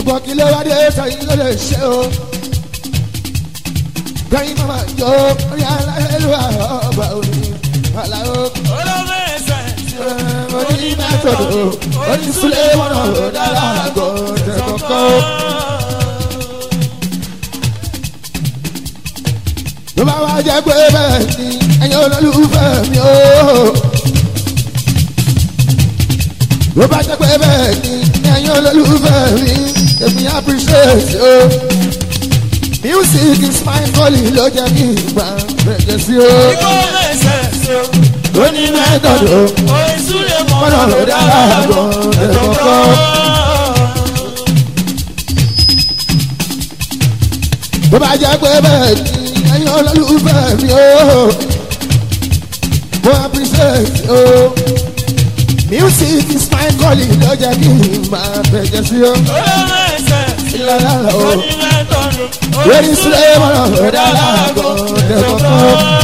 ṣùgbọ́n kí ló wá dé sẹ́yìn ló lè ṣe o. kẹ́yìn máa jó orí aláìlúwà ọgbà òní aláwọ̀ olóògbé ẹsẹ̀ tí ó oní mẹ́tọ̀dù oní súlẹ̀ mọ́nà dára àgọ́ tẹ̀kọ̀kọ́. ló bá wá jẹ́ pé bẹ́ẹ̀ ni ẹ̀yin olólùfẹ́ mi o. ló bá jẹ́ pé bẹ́ẹ̀ ni ẹ̀yin olólùfẹ́ mi èmi appreciate o. music is my calling ló jẹ́ kí n gbà bẹ̀rẹ̀ sí o. olóògbé ẹsẹ̀ tí ó oní mẹ́tọ̀dù orin súlẹ̀ mọ́nà mọ́nà dára àgọ́ tẹ̀kọ̀kọ́. bó bá jẹ́ pé bẹ́ẹ̀ ni ẹ̀yin olólùfẹ́ mi o mo appreciate o music is my calling ló jẹ́ kí n máa bẹ̀jẹ̀ sí o olóògbé ẹsẹ̀ tí ó ìlànà o orin mẹ́tọ́nù lórí sílẹ̀ mọ́nà dára àgọ́ tẹ̀kọ̀kọ́.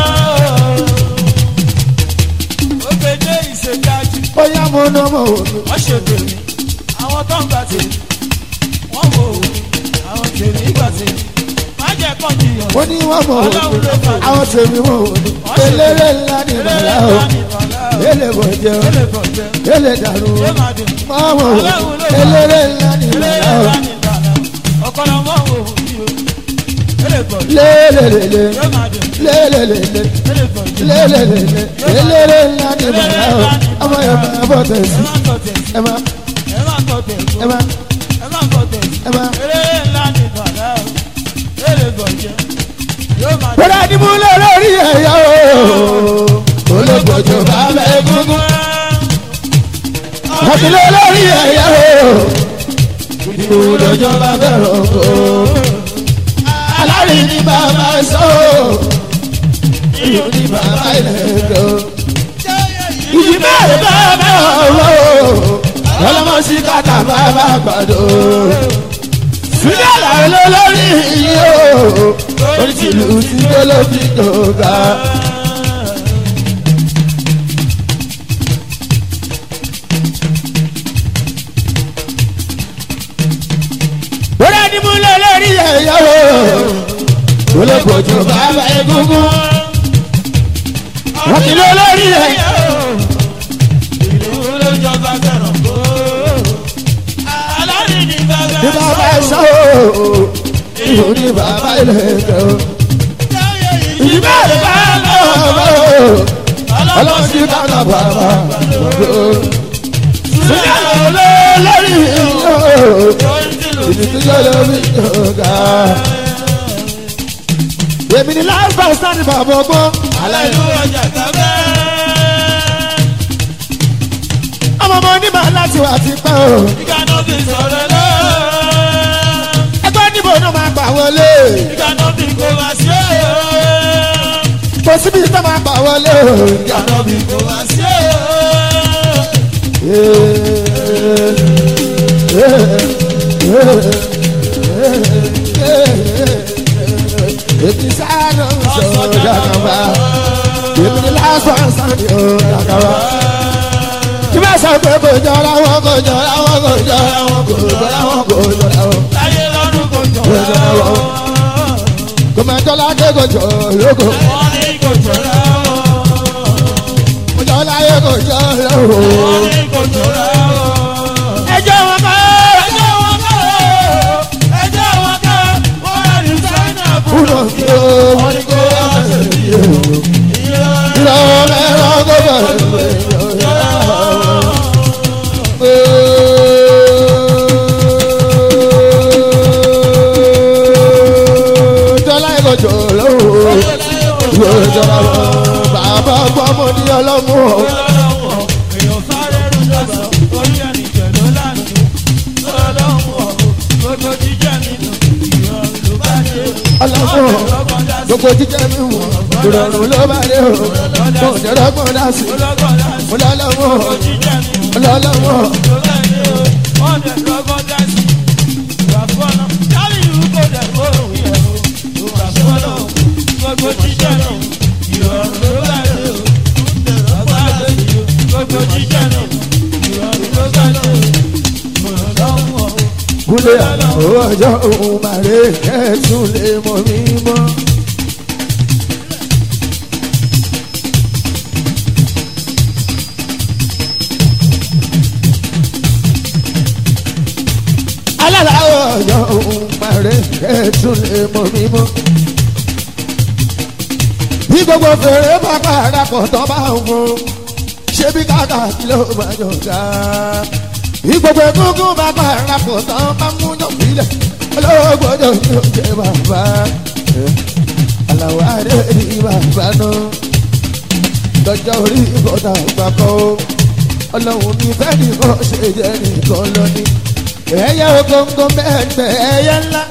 òkèdè ìṣèjájú ó yá mo ná mo wò mí wọ́n ṣe tèmi àwọn tó ń gbà tèmi wọ́n wò ó àwọn tèmi gbà tèmi má jẹ́ kàn jiyàn mo ní wọ́n mọ̀ wò Ọlọ́run mí ló fà á. àwọn tèmi mọ̀ wò mí eléré ńlá ni bàlá o ele bọ̀ jẹ́ o Ele bọ̀ jẹ́, ele dàrú o ṣé máa dùn? mọ̀ wò mí eléré ńlá ni bàlá o Ọ̀kọ́lọ́ mọ́ wò ó bí o. Ele bọ̀ jẹ́, lélelele ṣé máa dùn? lélelele. Ele bọ̀ jẹ́, lélelele eléré ńlá ni bàbá o ọmọ yẹn máa bọ̀ tẹ̀ sí ẹ má tọ̀ tẹ̀ sí, ẹ má ẹ má tọ̀ tẹ̀ sí, ẹ má ẹ má tọ̀ tẹ̀ sí. ẹ má. Eléré ńlá ni bàbá o. Ele bọ̀ jẹ́, yóò máa dùn. bọ́dá ni mo lọ lórí ẹ̀yà o olóògbòjò bàbá egungun àti lọ lórí ẹ̀yà o ìdìbò lọ́jọ́ bàbá ọkọ̀ alárí ni bàbá sọ ìlú ni bàbá ilẹ̀ ìjì bẹ́ẹ̀ bàbá ọ̀rọ̀ ọlọ́mọ sí kàtà bàbá àgbàdo sílẹ̀ làwọn olórí yìí o oríṣiríṣi tí ó ló fi dòga. bóyá ni mo lọ lórí ẹ̀yà o olóògbòjò bàbá egungun wọ́n ti lọ lórí ẹ̀yà o. Ìlú ló jọba fẹ́ràn kó. Alárí ni bàbá ní bàbá sọ o ìhò ní bàbá ilẹ̀ ẹ̀kẹ́ o. ìbá ìbá lọ́wọ́ o ọlọ́run sí kàkà bàbá o. sílẹ̀ lọ lórí o ìdí tí yóò lọ rí ọ̀gá. èmi ni láì bá sani bàbá ọgbọ́n. Aláìlú ọjà gbàgbé. ọmọ ọmọ onímọ̀ láti wà ti pẹ́ o. Ìkànnà fi sọ̀rọ̀ lọ. ẹgbẹ́ níbo náà máa gbà wọlé. Ìkànnà fi kò máa ṣe é. kò síbi tó máa gbà wọlé o. Ìkànnà fi kò máa ṣe Èmi sáánù sọ̀rọ̀ dàgbà. Èmi ni lásán sáni ò dàgbà. Kí bá sọ pé kò jọra wọn kò jọra wọn kò jọra wọn kò jọra wọn kò jọra wọn. Láyé lọ́dún kò jọ. Kò jọra wọn. Kò máa jọlá dé kò jọ lóko. Wọ́n ní kò jọra wọn. Kò jọ láyé kò jọ lóko. Wọ́n ní kò jọra wọn. Ẹjọ́ wọn kọ́. Ẹjọ́ wọn kọ́ ẹjọ́ wọn kọ́ wọ́n rẹ̀ ní sáínà fún Kúrò kí o wọ́n ní kó wá sẹ́yìn yìí o. Ìlọ mẹ́rọ kó bẹ̀rẹ̀ Jọlá ìkọjọ lọ́wọ́ ìwé ìjọba lọ. Bàbá gbọ́mọ ní ọlọ́mú ọ̀. Èèyàn sáré rú lọ́sọ̀, orí ẹni jẹ̀ ló lánàá. Ọlọ́run ọ̀hún, gbogbo jíjẹ́ mi nù, ìrọ̀rùn ló bá dé. Ọlọ́mú ọ̀. Ọlọ́gbọ́n dá sí, Gbogbo jíjẹ́ mi wọ̀. Ìrọ̀rùn ló bá dé o. Mo jẹ́rọ gbọ́n dá sí. ọlọ́gbọ́n dá sí, Mo lọ́lọ́mú ọ̀. gbogbo jíjẹ́ mi nù. Mo lọ́lọ́mú ọ̀. ló bá dé o. Wọ́n dẹ̀ lọ́gbọ́n dá sí. Ìwà fọ́nà, jáde ìlú kò dẹ̀ kó òun yẹ̀ o. Ìwà fọ́nà, gbogbo jíjẹ́ mi nù, ìrọ̀rùn ló bá dé o. Ọgbà àgbèjì o, gbogbo jíjẹ́ mi nù, ìrọ̀rùn ló bá dé o. Ọlọ́run ọ̀hún. kúlẹ̀ ọjọ́ òun màrè kẹ́tùn lè mọ̀ mí mọ́. alálàáwọ̀ ọjọ́ òun màrè kẹ́tùn lè mọ̀ mí mọ́. bí gbogbo fèrè bá parapọ̀ tó bá ń fún ṣé bí káàkà kí ló máa jọ ká. bí gbogbo egungun bá parapọ̀ tó bá mú yọ̀bílẹ̀ olóògbòjò ní oúnjẹ bàbá. aláwọ̀ adé ní bàbá náà lọ́jọ́ orí ìbọ̀dà gbàgbọ́ ọlọ́run ní fẹ́ẹ́ nìkan ṣe jẹ́ nìkan lọ́ní ẹ̀yà ògóńgó mẹ́ẹ̀ẹ́dẹ́ ẹ̀yà ńlá.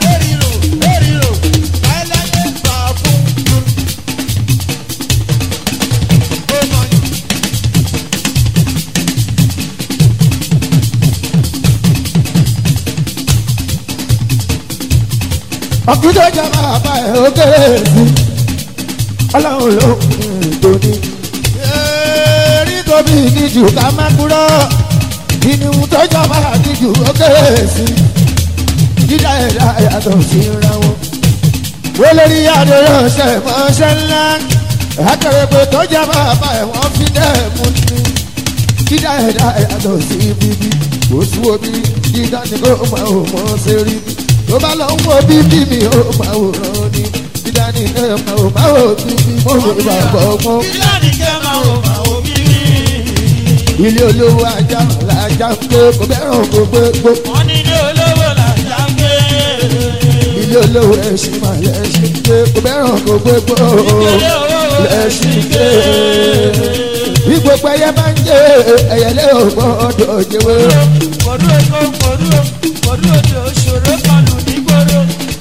ọ̀gbìnjọ́ jẹ́ máa bá ẹ̀ ó kéré sí ọlọ́run ló ń tóní. èrí tóbi níjù ká má kúrò ìníhun tó jọba níjù ó kéré sí dídá ẹ̀dá yàtọ̀ sí ra wọn. wọ́n lórí adéyọ̀ṣẹ́ mọ́ṣẹ́ ńlá akẹ́rẹ́pẹ́ tó jẹ́ máa bá ẹ̀ wọ́n fi dẹ́ mú ní. dídá ẹ̀dá yàtọ̀ sí bíbí kò sí omi dídá ni kò máa ò mọ́ sí rí bí tó bá lọ ń wo bíbí mi ó máa wò rán ni dídá ni ẹ máa ò máa wò bíbí mo lè bá bọ̀ mọ́. Ìyá ni kẹ́ máa wò máa wò bí rí. ilé olówó ajá làjà ń gbé kò bẹ́ràn kò gbé gbó. Wọ́n ní ilé olówó làjà ń gbé. ilé olówó ẹṣin máa lẹ́ṣin gbé kò bẹ́ràn kò gbé gbó. Ilé olówó lẹ́ṣin gbé. bí gbogbo ẹyẹ bá ń jẹ ẹyẹlé ò gbọ́dọ̀ jẹwé. Kòdú èkó kòdú kòdú òde òṣòro kan lù ní gbòòrò.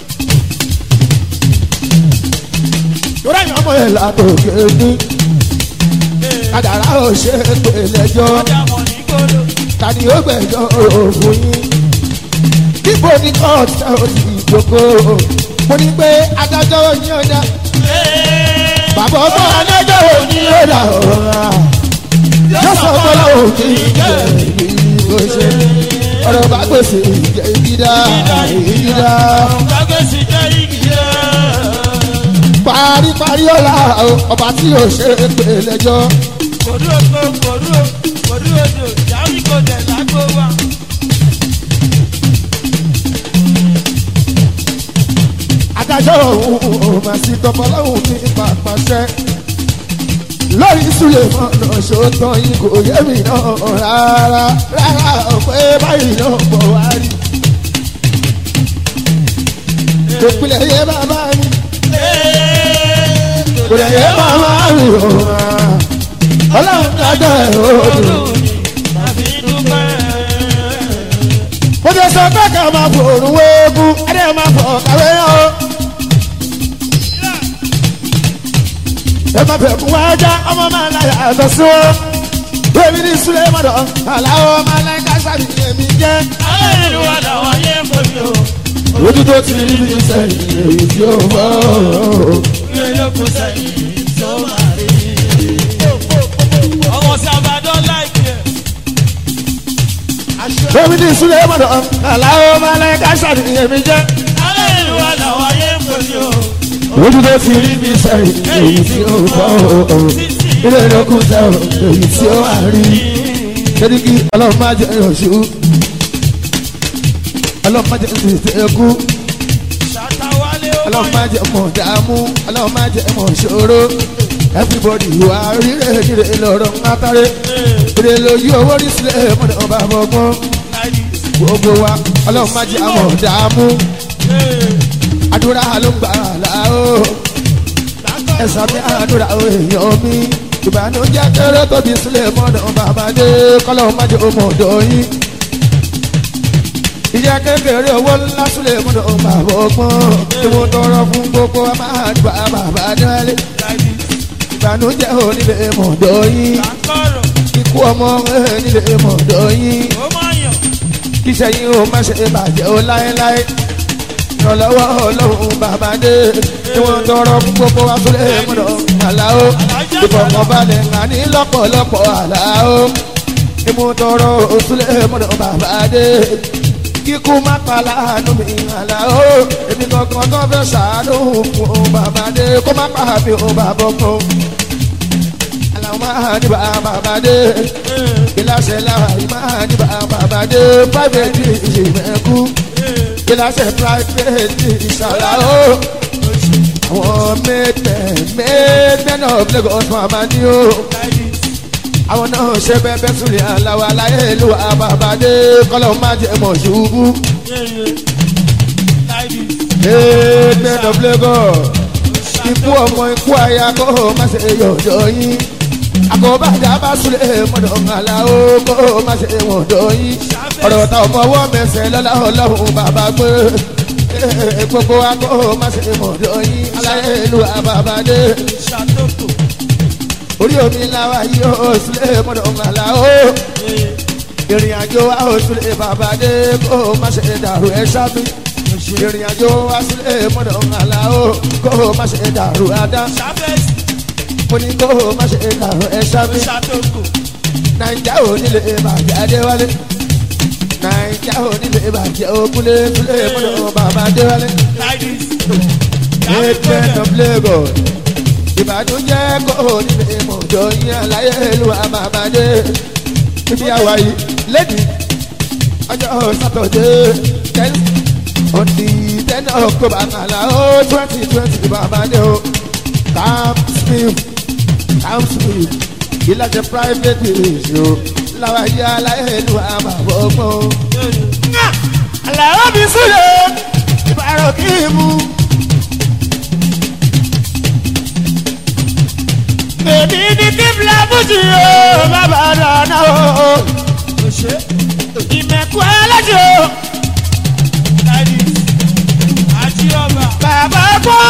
torí ẹ̀yàn ọmọ ẹ̀ látòkè ní. kádàrá ò ṣe é pè lẹ́jọ́. Ọjà mọ̀ ní gbòòrò. tani ó gbẹ̀jọ́ òfin yín. Ibo ni kóòtù tá ò sì jókòó. Mo ní pé adájọ́ yín ọ̀dà. Bàbá ọmọ adájọ́ òní ọ̀dà ọ̀rọ̀. Yóò sọ bọ́lá òní ìjẹ́ ìbí ṣe. Ọ̀rọ̀ bá gbèsè ìjẹ́ ìdídá ìdídá. Gbàgbèsì jẹ́ igi rẹ̀. Paríparí ọ̀la ọba tí ò ṣe é pè lẹ́jọ́. Kòdú èkó kòdú kòdú òde ìyáwí kò dẹ̀ lágbo wa. adájọ́ òun ò máa sí tọmọlọ́hùn ní pàpàṣẹ. lórí ìsúlẹ̀ mọ́nà ṣòótọ́ yìí kò yé mi náà rárá rárá pé báyìí náà bọ̀ wá rí. kò pilẹ̀ yé bàbá mi kò lè yé bàbá mi ò máa. ọlọ́run dájọ́ ẹ̀ ó dùn. Tàbí dúpẹ́. mo ti sọ pé ká máa fòrùn wéégún ẹ̀dẹ̀ máa fọ̀ kàwé yẹn o. ẹ má fẹ́ fún wájà ọmọ máa ń láyà àtọ̀ sí wọn. bẹ́ẹ̀ni ní sulé mọ̀dọ̀ aláwọ̀ máa ń láyà kásárì ní èmi jẹ́. Àwọn ìlú wa làwọn yé pèmí o. ojú tó ti rí bí sẹ́yìn èyí tí ó bọ̀. Ilé lóko sẹ́yìn tó máa rí. Ọmọ sí àbádọ́ láìpẹ́. bẹ́ẹ̀ni ní sulé mọ̀dọ̀ aláwọ̀ máa ń láyà kásárì ní èmi jẹ́. Àwọn ìlú wa làwọn yé pèmí o. ojú tó ti rí bí sẹ́yìn èyí tí ó bọ̀. ilé ìlókun sẹ́yìn èyí tí ó wà rí. sẹ́díkì ọlọ́run máa jẹ́ ìrọ̀ṣù. ọlọ́run máa jẹ́ ìṣèkú. Ṣàtàwálé ó ọlọ́run wáyé. máa jẹ́ mọ̀ dààmú ọlọ́run máa jẹ́ mọ̀ ṣòro. everybody wà rírè rírè lọ́rọ̀ ń látàrí. rírè lójú owó rí sílẹ̀ mọ̀nà ọba àbọ̀gbọ́n. gbogbo wa ọlọ́run máa jẹ́ mọ̀ dààmú. àdúrà ló ń gbà láò. ẹ̀sán mi àdúrà èèyàn mi. ìbànújẹ́ kéré tóbi sílẹ̀ mọ̀nà bàbá dé kọ́lọ́run máa jẹ́ ọmọ ọ̀dọ́ yín ìyá kékeré owó ńlá súlẹ̀ múlò bàbá ọgbọ́n tí mo tọrọ fún gbogbo a máa gba bàbá dálé ìbànújẹ́ onílé mọ̀dọ́ yín Àkọ́rọ̀ ikú ọmọ nílé mọ̀dọ́ yín ó máa yàn. kíṣẹ́ yín ó má ṣe bàjẹ́ ó láéláé ìrànlọ́wọ́ ọlọ́run bàbá dé tí mo tọrọ fún gbogbo wa súlẹ̀ múlò àlàó ìfọ̀kànbalẹ̀ ńlá ní lọ́pọ̀lọpọ̀ àlàó tí mo tọrọ súlẹ̀ múlò bàbá dé kíkú má pa láàánú mi àlà ó èmi kankan tó fẹ́ ṣàánú fún o bàbá dé kó má pa mi ò bàbá kan àlàó máa ní bàbá dé ìlàsẹ̀ láàyè máa ní bàbá dé private ìṣèmẹ̀kú ìlàsẹ̀ private ìṣàlà ó àwọn mẹ́tẹ̀ mẹ́tẹ̀ náà Lagos màmá ní o àwọn náà ṣe bẹ́ẹ̀ súnlẹ̀ aláwọ̀ aláyé ìlú àbàbàdé kọ́lọ́ má jẹ́ mọ̀ ṣubú. mẹ́tẹ̀ of Lagos ikú ọmọ ikú aya kó o má ṣe yọ̀dọ̀ yín àkọ́bàjá bá súnlẹ̀ mọ́dọ̀ ńlá o kó o má ṣe wọ̀dọ̀ yín ọ̀rọ̀ ta ọmọ ọwọ́ mẹsẹ̀ lọ́lá ọlọ́run bàbá gbé gbogbo wa kó o má ṣe wọ̀dọ̀ yín aláyé ìlú àbàbàdé orí omi làwa yóò sílẹ̀ mọ́dọ̀ ńlá o ìrìn àjò wa ò sílẹ̀ bàbá dé kó o má ṣe dàrú ẹ sábì ìrìn àjò wa sílẹ̀ mọ́dọ̀ ńlá o kó o má ṣe dàrú adá mo ní kó o má ṣe dàrú ẹ sábì nàìjà ò nílé bàjẹ́ adéwálé nàìjà ò nílé bàjẹ́ òkúlé kúlé mọ́dọ̀ bàbá adéwálé eight of Lagos ìbànújẹ́ kò nílé mọ̀jọ yín aláyé ìlú àmàmàdé ibi àwa yìí lẹ́dí ọjọ́ sátọ̀dé ten on the ten october kàlá ó twenty twenty bàmàdé o camp smith camp smith ìlàjẹ private village o làwa yìí aláyé ìlú àmàbọ̀gbọ̀n. àlàó mi súlẹ̀ ìbàrọ̀ kí n mú. èmi ní kí fúlábùsì o bàbá dáná o ìmẹ̀kú ẹlẹ́jì o bàbá kọ́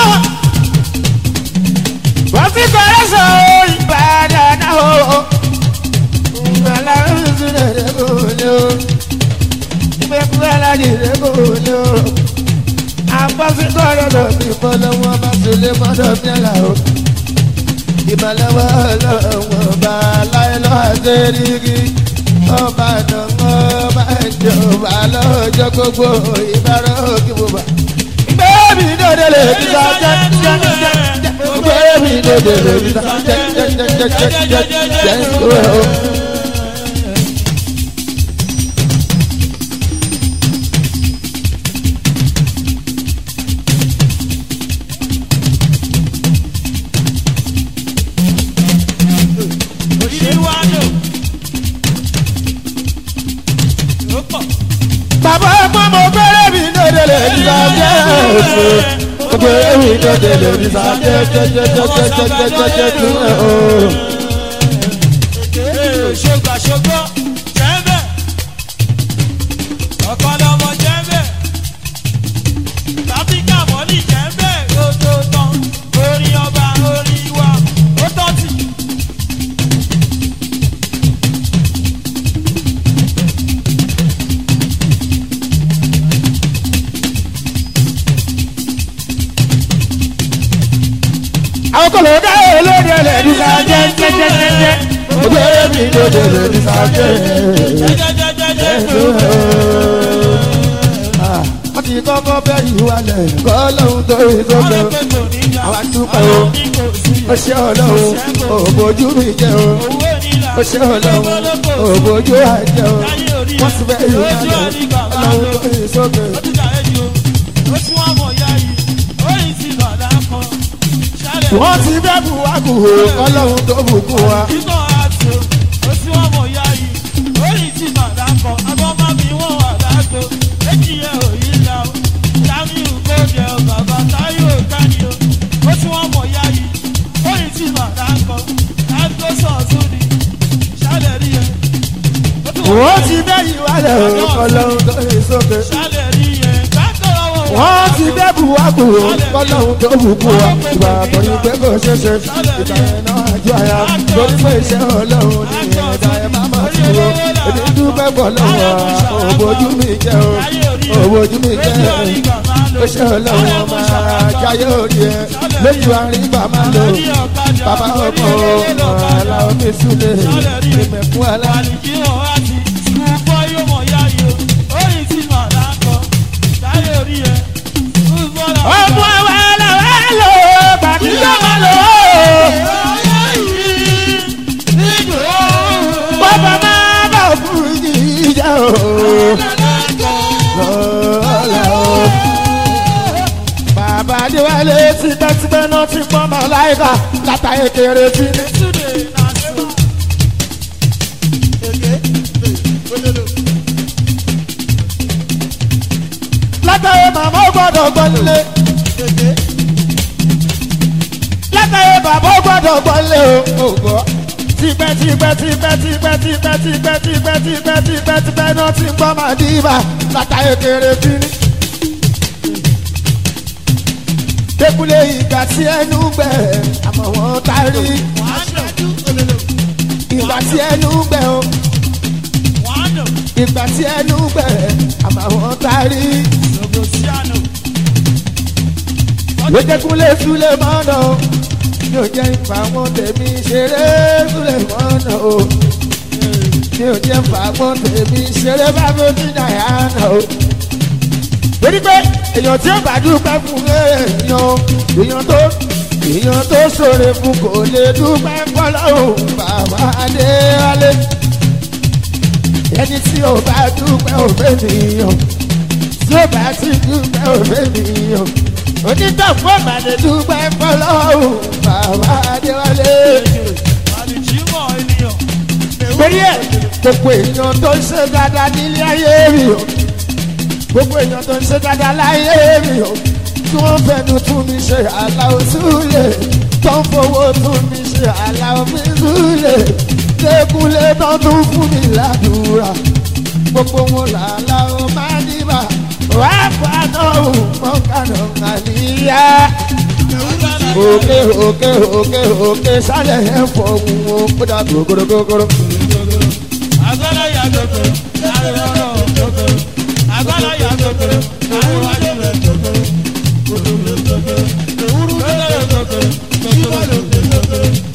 wọ́n fi kọ́rẹ́ sọ o ìbàdàn náà o ìgbàlá oṣù lẹ́dẹ̀ kò ní o ìmẹ̀kú ẹlẹ́jì lẹ́ kò ní o àpọ́sí kọ́rẹ́ lọ sí fọlọ́wọ́n bá sọlé mọ́tò mílà o ìbálẹ̀wọ̀ ọlọ́wọ́ bá láìlọ́ àṣẹ́ríkì ọba àdánwò bá jọba lọ́jọ́ gbogbo ìbára òkè bùbá. gbẹ́mí dòde lè fi sa jẹ́jẹ́jẹ́jẹ́ gbẹ́mí dòde lè fi sa jẹ́jẹ́jẹ́jẹ́jẹ́ bàbá ọmọ mo gbẹ́rẹ́ mi dòde lè fi sa jẹ́jẹ́jẹ́ gbẹ́rẹ́ mi dòde lè fi sa jẹ́jẹ́jẹ́jẹ́jẹ́jẹ́jẹ́ ṣogbà ṣogbó jẹ́mbẹ̀ ọ̀kọ́lọ́mọ jẹ́mbẹ̀ láfíríkà mọ́lì jẹ́mbẹ̀ lójó tán orin ọba orin wa ó tọ́tì. àwọn kò lè dá olóde lè fi sa jẹ́jẹ́jẹ́jẹ́ gbẹ́rẹ́ mi dòde lè fi sa jẹ́jẹ́jẹ́ wọ́n ti kọ́kọ́ bẹ́ ìwalẹ̀ kọ́ lóhun tó rí sókè àwa dúpẹ́ o ó ṣe ọlọ́run òbójú mi jẹ́ o ó ṣe ọlọ́run òbójú àjẹ́ o wọ́n ti bẹ́ ìwalẹ̀ ọlọ́run tó rí sókè. wọ́n ti bẹ́ buwaku o ọlọ́run tó bùkún wa. wọ́n ti bẹ́ ìwalẹ̀ o ọlọ́run tó rí sókè. wọ́n ti bẹ́ buwaku o ọlọ́run tó bùkún wa. ìgbà àtọ̀yìn pé kò ṣeé ṣe ìgbà yẹn náà àjọ àyà lórí pé iṣẹ́ ọlọ́run ní ẹ̀dá ẹ̀ má má ti wo èmi dúpẹ́ pọ̀ lọ́wọ́ òbójú mi jẹ́ o òbójú mi jẹ́ o ṣe ọlọ́run máa jáyé orí ẹ lójú àrígbà máa lò bàbá ọkọ ọ̀la omi súlẹ̀ ìmẹ̀kún alá. lọ́la o. bàbá adéwálé tipẹ́tipẹ́ náà ti pọ́n mọ́ láìka látàyè kéré tí. látàyè màmá ó gbọ́dọ̀ gbọ́lé. látàyè bàbá ó gbọ́dọ̀ gbọ́lé o. tipẹ́ tipẹ́ tipẹ́ tipẹ́ tipẹ́ tipẹ́ tipẹ́ tipẹ́ tipẹ́ tipẹ́ náà ti pọ́n mọ́ dìbà látàyè kéré tí. Débúlé ìgbà tí ẹnu gbẹ, àmọ́ wọn tarí. Ìgbà tí ẹnu gbẹ o, ìgbà tí ẹnu gbẹ, àmọ́ wọn tarí. Lójẹ́kúnlé Súlé mọ́nà o, mi ò jẹ́ ìfà wọn tèmi ṣeré Súlé mọ́nà o. Mi ò jẹ́ ìfà wọn tèmi ṣeré bábí ó ti dàyà nà o. Torí pé èèyàn tí ó bá dúpẹ́ fún èèyàn èèyàn tó èèyàn tó ṣòro fún kò lè dúpẹ́ fọlọ́hún bàbá adéwálé ẹni tí ó bá dúpẹ́ òfé nìyàn tí ó bá ti dúpẹ́ òfé nìyàn onítàfún ọ̀bà lè dúpẹ́ fọlọ́hún bàbá adéwálé. torí ẹ̀ gbogbo èèyàn tó ń ṣe dáadáa nílé ayé rí o gbogbo èèyàn tó ń ṣe dáadáa láyé rí o tí wọ́n fẹnu tún mi ṣe aláwọ̀ súlẹ̀ tó ń fowó tún mi ṣe aláwọ̀ mi súlẹ̀ lẹ́kúnlé tó tún fún mi ládùúrà gbogbo wọn làláwọ̀ máa dìbà wá fàánà mọ́kànà àníyá. òkè òkè òkè òkè sálẹ̀ ẹ̀ fọ̀hún o kódà gbogbogbò. Agbára ya gbogbo, láàrin ọ̀rọ̀ gbogbo. Agbára ya gbogbo, láàrin wájú rẹ̀ gbogbo. Gbogbo gbogbo, ewúro gbogbo gbogbo. Gbogbo gbogbo.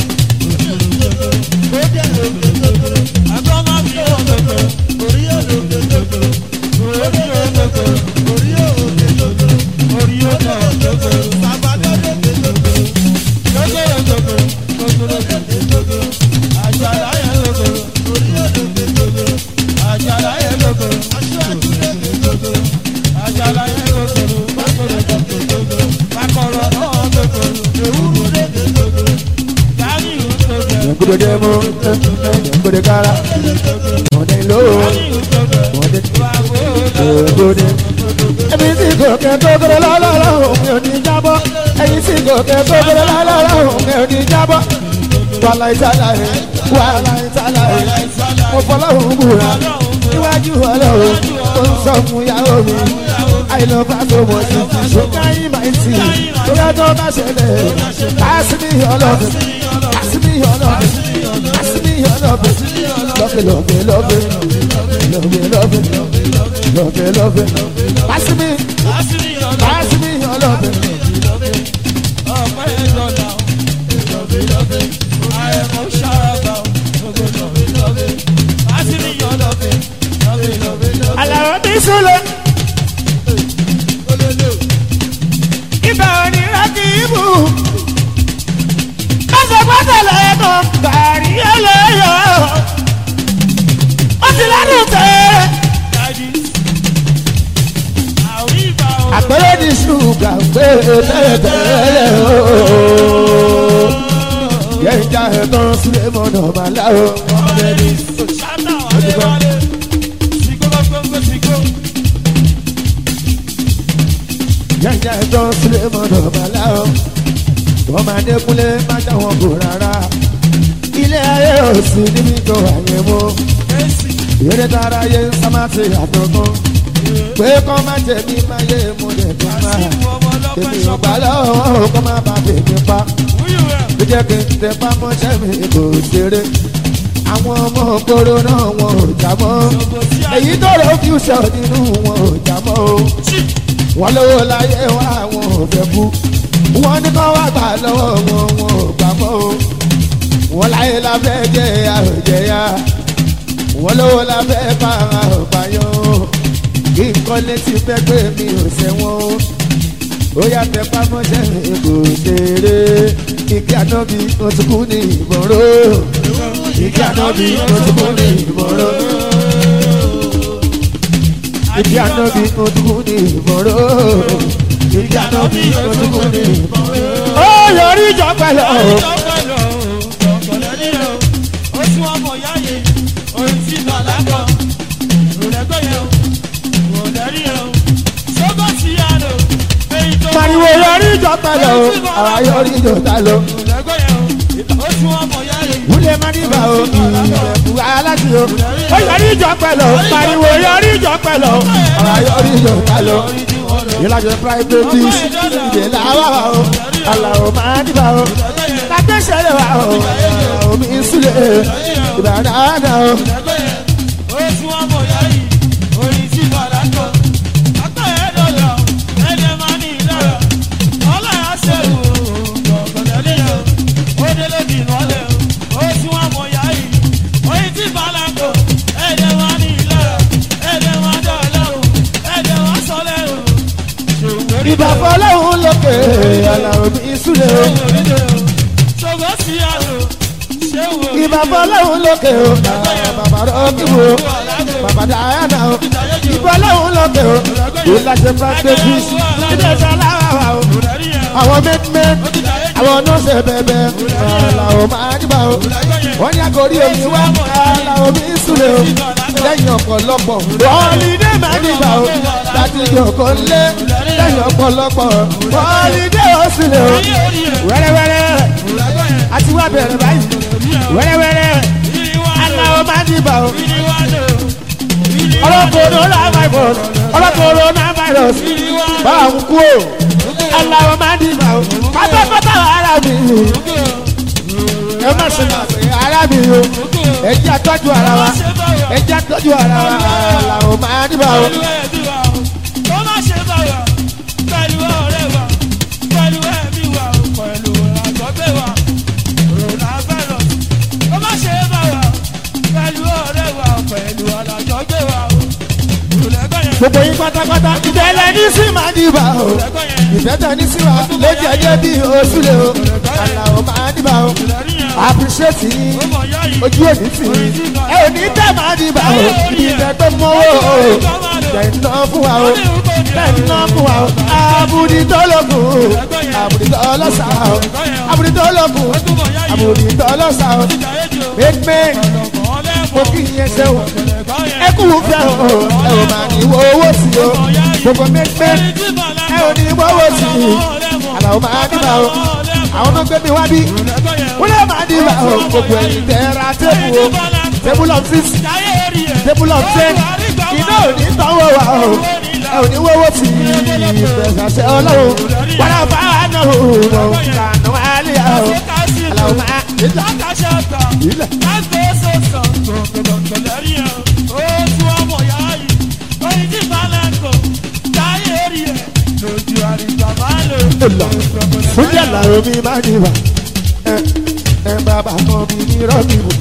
Agbọ́n máa fi wọ́n gbogbo. Orí òde gbogbo. Orí òde gbogbo. Orí òde gbogbo. Orí òde gbogbo. Bàbá gbogbo gbogbo. Gbogbo gbogbo. Gbogbo gbogbo. Àjàlá yẹn gbogbo. Orí òde gbogbo. Àjàlá yẹn gbogbo. Aṣáájú gbogbo. Àjàlá yẹn gbogbo. Bákọ̀rọ̀ gbogbo. Bákọ̀rọ̀ náà gbogbo. Ewúro gbogbo. Gàrí gbogbo. Gbogbo mo gbogbo kára ọ̀dẹ ló ọ̀dẹ gbogbo. Ẹbí tí gòkè gbogbo lọ́lọ́lọ́ òun ò ní jábọ́. Ẹyin tí gòkè gbogbo lọ́lọ́lọ́ òun ò ní jábọ́. Wàhálà ìtàlá rẹ̀ wàhálà ìtàlá rẹ̀ mo fọlọ́run búra níwájú ọlọ́run tó ń sọ fún yàrá mi. Àìlọ́ba tó mọ̀ sí ti ṣókáyìn máa ń tì. Bóyá tó bá ṣẹlẹ̀, káàsì ní ọlọ́run asimi ọlọbẹ asimi ọlọbẹ lọbẹ lọbẹ lọbẹ lọbẹ lọbẹ lọbẹ lọbẹ asimi asimi ọlọbẹ. Àlàó bí sùlọ. Ibà òní rákì ibù gbọ́dọ̀lẹ̀ ẹ̀kọ́ gàrí ẹlẹ́yọ̀. ó ti lẹ́nu tẹ́. àpẹẹrẹ ní ṣùgbà pé tẹ́lẹ̀tẹ́lẹ̀ ooo. yẹ́n já ẹ̀tàn sílẹ̀ mọ́nà màlá o. yẹ́n já ẹ̀tàn sílẹ̀ mọ́nà màlá o wọ́n máa dékúnlé má já wọn kò rárá. ilé ayé ò sí níbi tó àyè mú. eré tara yé sámásì àtọ̀gbọ́n. pé kọ́ má jẹ̀bi má yé mo lè tó máa. èmi ò gbà lọ́wọ́ kọ́ má bàa tèmi pa. bí jẹ́ kí n tẹ pámọ́ṣẹ́ mi kò ṣeré. àwọn ọmọ kóró náà wọn ò já mọ́. èyí tó rọ fíúṣọ̀ nínú wọn ò já mọ́ o. wọ́n lówó láyé wá wọn ò fẹ́ kú wọ́n ní kọ́ wá gbà lọ́wọ́ wọn wọn ò gbà mọ́ o wọ́n láyé la fẹ́ jẹ́ àròjẹ́yà wọ́n lówó la fẹ́ pa àròpáyọ́ kí n kọ́ létí fẹ́ pé mi ò sẹ́wọ́n o ó yà fẹ́ pamọ́ṣẹ́ mi kò ṣeré ìkí ànábi mo ti kú ní ìmọ̀ró ìkí ànábi mo ti kú ní ìmọ̀ró ìdí ànábì ojúkú ní ìmọ̀ró ìdí ànábì ojúkú ní ìmọ̀ró. ó yọrí ìjọ pẹ̀lú pariwo yọrí ìjọ pẹ̀lú àwa yọrí ìjọ ta lọ. wúlẹ̀ má dìbà o ìrẹ̀kú aláṣẹ o. ó yọrí ìjọ pẹ̀lú pariwo yọrí ìjọ pẹ̀lú àwa yọrí ìjọ ta lọ. ìlàjọ private ìdè làwà wa o àlàó má dìbà o. lágbèsè wa o omi ìsúlẹ̀ ìbàdàn àná o. ìbà fọlọ́hún lókè àlàó mi ìsúlẹ̀ o. ìbà fọlọ́hún lókè o bàbá rọ́ọ̀kìwò bàbá dàáyànà o. ìbà fọlọ́hún lókè o ìlàjẹ practice ìdè sàláwà o. àwọn mẹ́tìmẹ́tì àwọn nọ́ọ̀sì bẹ̀bẹ̀ àlàó máa dìbà o. wọ́n ní àgọ́rí omi wá àlàó mi ìsúlẹ̀ o. lẹ́yìn ọ̀pọ̀lọpọ̀ wọ́ọ̀lìdé máa dìbà o. láti yọ̀kọ̀ lé lẹ́yìn ọ̀pọ̀lọpọ̀ wọ́ọ̀lìdé ó sílẹ̀ o. wẹ́rẹ́wẹ́rẹ́ àti wá bẹ̀rẹ̀ báyìí wẹ́rẹ́wẹ́rẹ́ aláwọ̀ máa dìbà o. ọlọ́kọ̀ọ́dọ̀ coronavirus coronavirus bá a ń kú o. aláwọ̀ máa dìbà o. pátápátá ara mi ẹ má ṣe máa pè ara mi o. ẹ jẹ́ àtọ́jú ara wa ẹ jẹ́ àtọ́jú ara wa aláwọ̀ máa dìbà o. gbogbo yín pátápátá ìbẹ̀lẹ̀ ní sí máa dìbà o ìbẹ̀tẹ̀ ní sí wa ló jẹ́jẹ́ bí oṣù lè o àlàó máa dìbà o appreciate yín ojú òní tì yín ẹ ò ní tẹ́ máa dìbà o ibi ìtẹ́ tó mọ́wọ́ o tẹ̀ ń ná fún wa o tẹ̀ ń ná fún wa o àbùdí tó lókun àbùdí tó lọ́sà o àbùdí tó lókun àbùdí tó lọ́sà o pépé mo kí yẹn ṣe o ẹ kú fẹ́ o ẹ ò máa ní wo owó sí o gbogbo pépé ẹ ò ní wo owó sí i àlàó máa dìbà o àwọn tó gbé mi wá bí wọ́n lè máa dìbà o gbogbo ẹ̀yìn tẹ́ ra tébù o tébù of six tébù of ten iná ò ní tánwó wa o ẹ ò ní wo owó sí i ìfẹsàṣẹ ọlọ́run wàlá bá wà náà o kànú àlẹ́ o àlàó máa dìbà ilẹ̀. fúnjẹ làwọn mi máa ní wa ẹ bàbá kan bí ní rọ́bì wò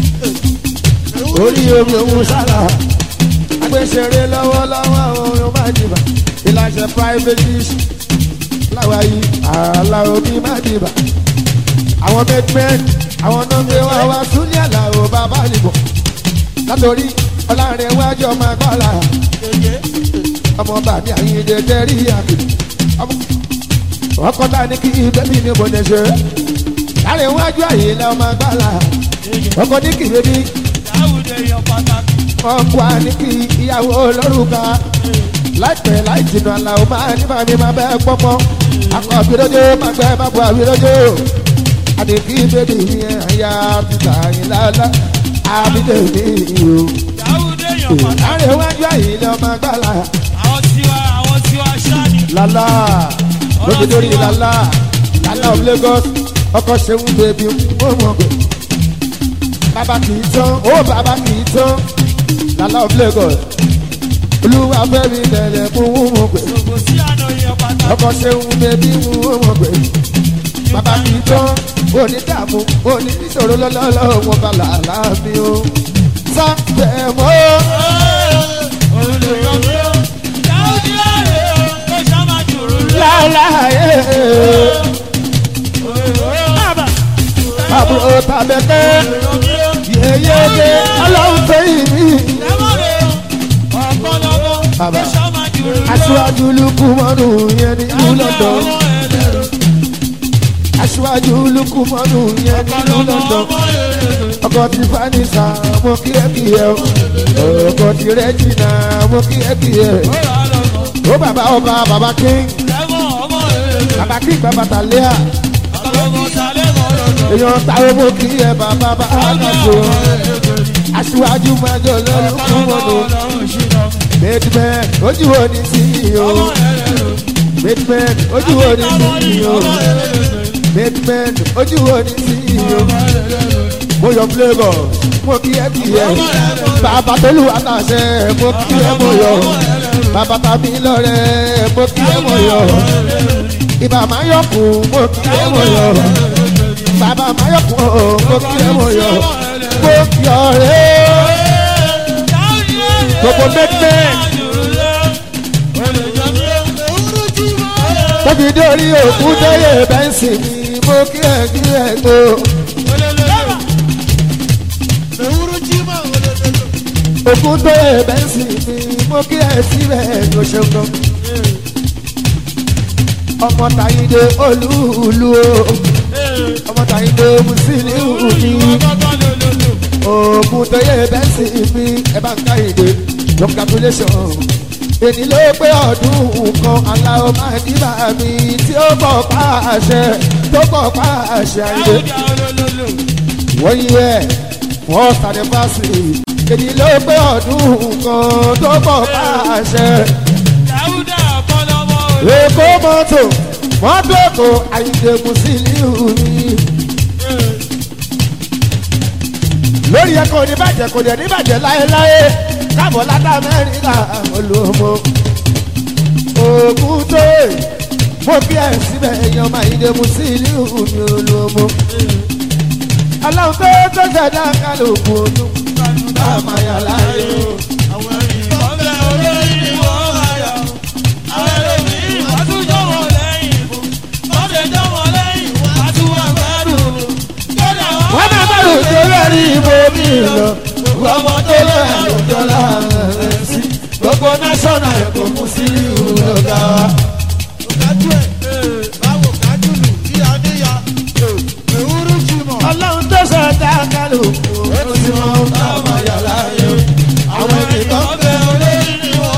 orí omi òun sára agbésẹ̀rẹ̀ lọ́wọ́lọ́wọ́ àwọn ohun máa ní wa ìlànà private dish láwa yìí àlà omi máa ní wa àwọn mẹ́tmẹ́t àwọn nọ́ọ̀mẹ́ wa wá súnlẹ̀ làwọn bàbá nìbọ̀ látòrí ọlọ́rin wájú ọmọ agbára ọmọ bàbí àyíǹde tẹ́rí àgbè ọkọ ta ni kí bẹ́bí ni mo lè ṣe láàrin wájú àyè la ọmọ agbára ọkọ ní kí bẹ́bí ọkọ ní kí ìyàwó olórúkà láìpẹ́ láì jìnnà làwọn máa ní bàmí máa bẹ́ẹ̀ pọ́pọ́ akọ àbílójó máa gbẹ́ máa bọ̀ àbílójó àdìkí bẹ́bí ni àyà títà yín lálá àbílẹ̀ mi o láàrin wájú àyè la ọmọ agbára lálá lóbi lórí lálá lálá of lagos ọkọ ṣeun bèbí ó mọ pé bàbá kì í tán ó bàbá kì í tán lálá of lagos olúwa fẹ́mi tẹ̀lé fún ó mọ pé ọkọ ṣeun bèbí ó mọ pé bàbá kì í tán ó ní dààmú ó ní ìṣòro lọ́lọ́lọ́ wọn bá làálà mi ó sá bẹ́ẹ̀ mọ́. láláyé. àbúrò tàbẹ̀kẹ́ yeyeye ọlọ́run tó yìí mí. bàbá Ẹ̀ṣọ́ máa jù ú lọ. aṣíwájú lukumanu yẹn ní ìlú london Ọmọ ẹlẹ́rọ. aṣíwájú lukumanu yẹn ní ìlú london Ọmọ ẹlẹ́rọ. ọkọ ti fanisa mo kí ẹ kí ẹ o ọkọ ti rẹjìnà mo kí ẹ kí ẹ Ó rà á lọ́nà. ó bàbá ọba bàbá king Ẹ̀wọ̀n ọmọ ẹlẹ́rọ. bàbá king bàbá tàlẹ́à Àtàlọ́mọ sálẹ̀ mọ́ lọ́nà. èèyàn táwọn mo kí ẹ bàbá bá àgàtò aṣíwájú májọ lọ́lùkùmọ̀nù bateman ojú wo ni sí i o bateman ojú wo ni sí i o bateman ojú wo ni sí i o mo yọ flavour mo kí ẹ kí ẹ bàbá tolú àtàṣe mo kí ẹ mo yọ bàbá tàbí lọrẹ mo kí ẹ mo yọ ibà máa yọkùn mo kí ẹ mo yọ bàbá máa yọkùn o mo kí ẹ mo yọ mo kí ọ rẹ gbogbo bateman tóbi dórí òkú tóyè bẹ́ǹsì mi mo kí ẹ kí ẹ gbó. òkú tóyè bẹ́ǹsì mi mo kí ẹ síbẹ̀ ló ṣe gan. ọmọ tàyídé olúùlú o ọmọ tàyídé musiliu mi òkú tóyè bẹ́ǹsì mi ẹ bá ń káyìdé congratulation èyí ló pé ọdún kan aláwọ̀ máa ní bàmí tí ó bọ̀ pa àṣẹ tó bọ̀ pa àṣẹ àyè wọ́n yí ẹ̀ first anniversary èyí ló pé ọdún kan tó bọ̀ pa àṣẹ èkó mọ́tò mọ́tò èkó àyíǹde musiliu ni lórí ẹ kò ní bàjẹ́ kò dẹ̀ ní bàjẹ́ láéláé káàbọ̀ látà amẹ́ríkà olùmọ̀ ògùn tó mo bí ẹ síbẹ̀ èèyàn máa yíde musiliu mi olùmọ̀ aláwọ̀ tó tó ṣẹ̀dá kálukú ọdún bá a máa yà láàyè o. wọ́n máa bá lòdì lórí ibo mi lọ ọmọ tó lọ àlùjọ láàrin sí gbogbo national ẹ̀kọ́ musiliu lọ́gà wa. ọlọ́run tó ṣẹ̀dá kálukú ọdún tí wọ́n bá a máa yà láàyè o. àwọn ènìyàn bẹ́ẹ̀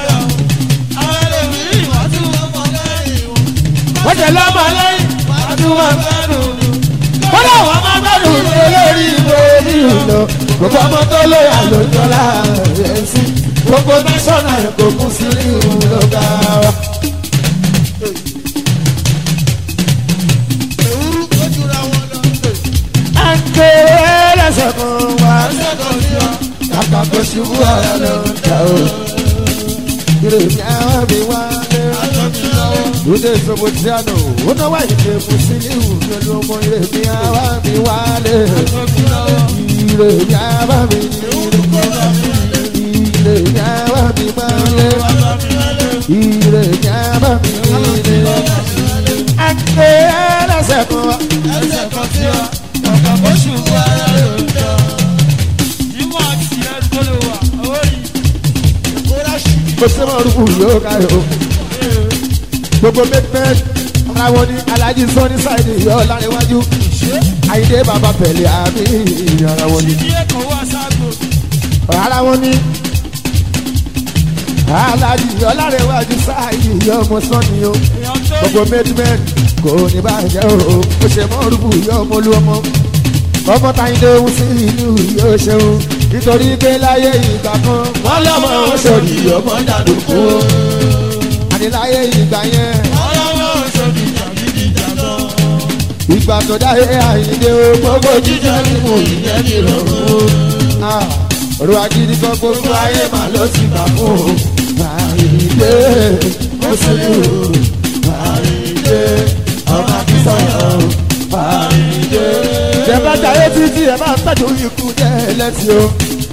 wọ́n jẹ lọ́mọ lẹ́yìn àdúrà wọ́n láwọn máa gbẹ́dùn lórí ìbò nínú lọ gbogbo ọmọ tó lóyà ló jọ láàrin sí gbogbo nẹ́sọ̀nà kò kún sí ìhù lọ́gà wa. à ń ké ẹlẹ́sẹ̀ kan wá kàkà kó ṣubú ara lọ jà o. ìrèmí àwọn mi wá lé lóde sobotiano ó náwó àyíké musiliu pẹ̀lú ọmọ ìrèmí àwa mi wálé ìrèmí àwa mi ìrèmí àwa mi wálé ìrèmí àwa mi wálé. àgbẹ̀ ẹlẹ́sẹ̀ kan wá. kò sí mọ̀ rúkú yóò ká yóò gbogbo mẹ́tẹ́t ara wọn ní alájí sọ́ni sáìdì yọ láríwájú àyíndé bàbá pẹ̀lẹ́ àmì ara wọn ní. ara wọn ní alájí yọ láríwájú sáìdì yọ ọmọ sọ́ni o gbogbo mẹ́tẹ́t kò ní bàjẹ́ o ó ṣe mọ́ rúbù yọ ọmọ olú ọmọ ọmọ táyíndé ń sí ìlú yóò ṣeun nítorí pé láyé ìgbà kan wọ́n lọ́mọ oṣòdì ọmọ dàdúkú àdìláyé ìgbà yẹn. ìgbà tó dáyé àyíndé o gbogbo jíjẹ mímu ìyẹn mi rọrùn o. ọ̀rọ̀ agídí kan gbogbo ayé mà ló ti gbà fún o. àyíndé ó sì lù ú àyíndé ọmọ akínsọ̀rọ̀ àyíndé. ìjẹ̀bá jayé títí ẹ̀ máa ń tẹ̀jú ikú jẹ́ ẹlẹ́sìn o.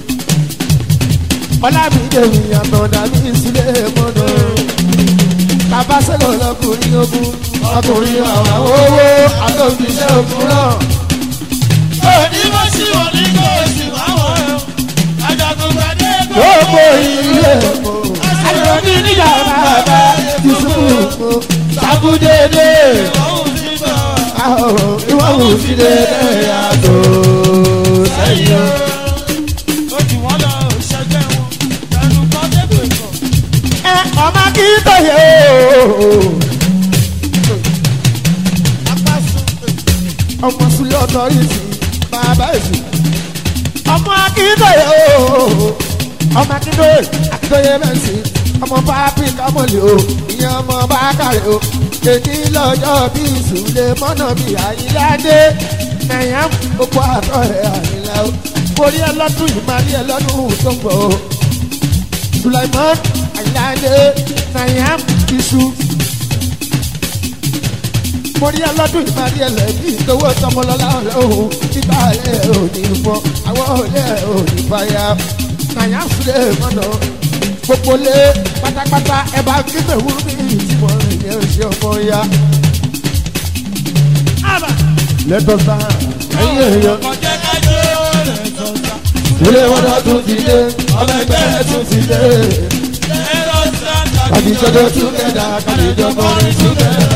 ọlámídé ìyàtọ̀ dàbí sílé mọ́nà bàbá sẹ́lọ̀ lọkùnrin ogun ọkùnrin àwọn owó àtòkìṣẹ́ ogun náà. Onímọ̀ sí òní kò sí wáwọ̀ ẹ̀. Àjàgùn gbàdé kò. gbogbo ilé ẹ̀kọ́ akíntayé o. ọmọ sílẹ̀ ọ̀dọ́ yìí sí bàbá èsì. ọmọ akíntayé o. ọmọ akíntayé akíntayé mẹ́sì. ọmọ pápí kámọ́lì o. ìyẹn ọmọ bákàrẹ̀ o. èdè lọ́jọ́ bí ìsúlẹ̀ mọ́nà bí àyíláde. nàyà gbogbo àtọ̀ ẹ̀ àyílá o. borí ẹ lọ́dún yìí máa rí ẹ lọ́dún tó ń bọ̀ o. Sulaiman Ayinde Nayam Isu. Mo rí ọlọ́dún ìparí ẹlẹ́bí ìtòwó tọmọlọ́lá ọ̀hún nígbà ẹ̀ ò ní fọ́ àwọn òlẹ̀ ò ní fàyà. Nayam Sule mọ́nà gbogbo lé pátápátá ẹ bá gbígbẹ̀ wúrú bí ìtìmọ̀ ìyẹn ṣe ọmọ ya. Lẹ́tọ̀ sáà ẹ̀yìn èèyàn Ọjọ́ kájọ́ rẹ̀ sọ̀tà. ilé wọn náà tún ti dé ọmọ ẹgbẹ́ ẹ̀ tún ti dé. Ẹ̀rọ sáńtà Kàdíjọ́dọ̀ túgẹ̀dà kàdíjọ́ kọrin túgẹ̀dà.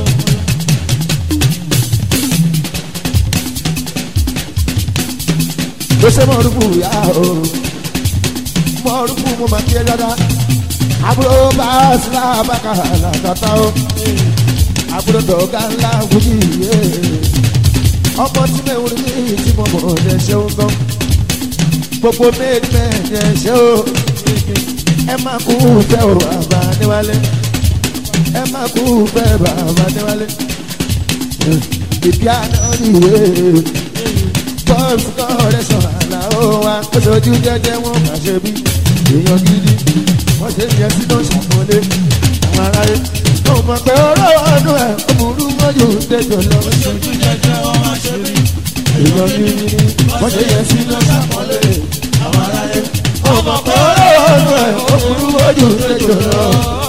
Bó ṣe mọ̀rúkú yá o, mọ̀rúkú mo máa kí ẹ dáadáa. Àbúrò bá sílá bàkà làkàtà o, àbúrò dọ̀gá ńlá wújì yé. Ọmọ tí mẹ́wùrú ní tí mo mọ̀ ọ́ ṣeun gan. Gbogbo méjì méjì ṣe o ẹ má kú fẹ́ o bàbá níwálé ẹ má kú fẹ́ bàbá níwálé ìbí àná nìyé bọ́ọ̀sì kọ́ọ̀rẹ́ sọ̀rọ̀ àlà ó wa ó sojú jẹ́jẹ́ wọn má ṣe bí èèyàn gidi wọ́n ṣe yẹ sí ló ṣàkólé àwọn aráyé ó mọ̀ pé ọ̀rọ̀ ọdún ẹ̀ ó burú mọ́jú tẹ̀jọ́ lọ ojú jẹjẹ wọn máa ṣe rí. èèyàn gidi wọ́n ṣe yẹ sí ló ṣàkólé àwọn aráyé ó mọ̀ pé ọ̀rọ̀ ọdún ẹ̀ ó burú mọ́jú tẹ̀jọ́ lọ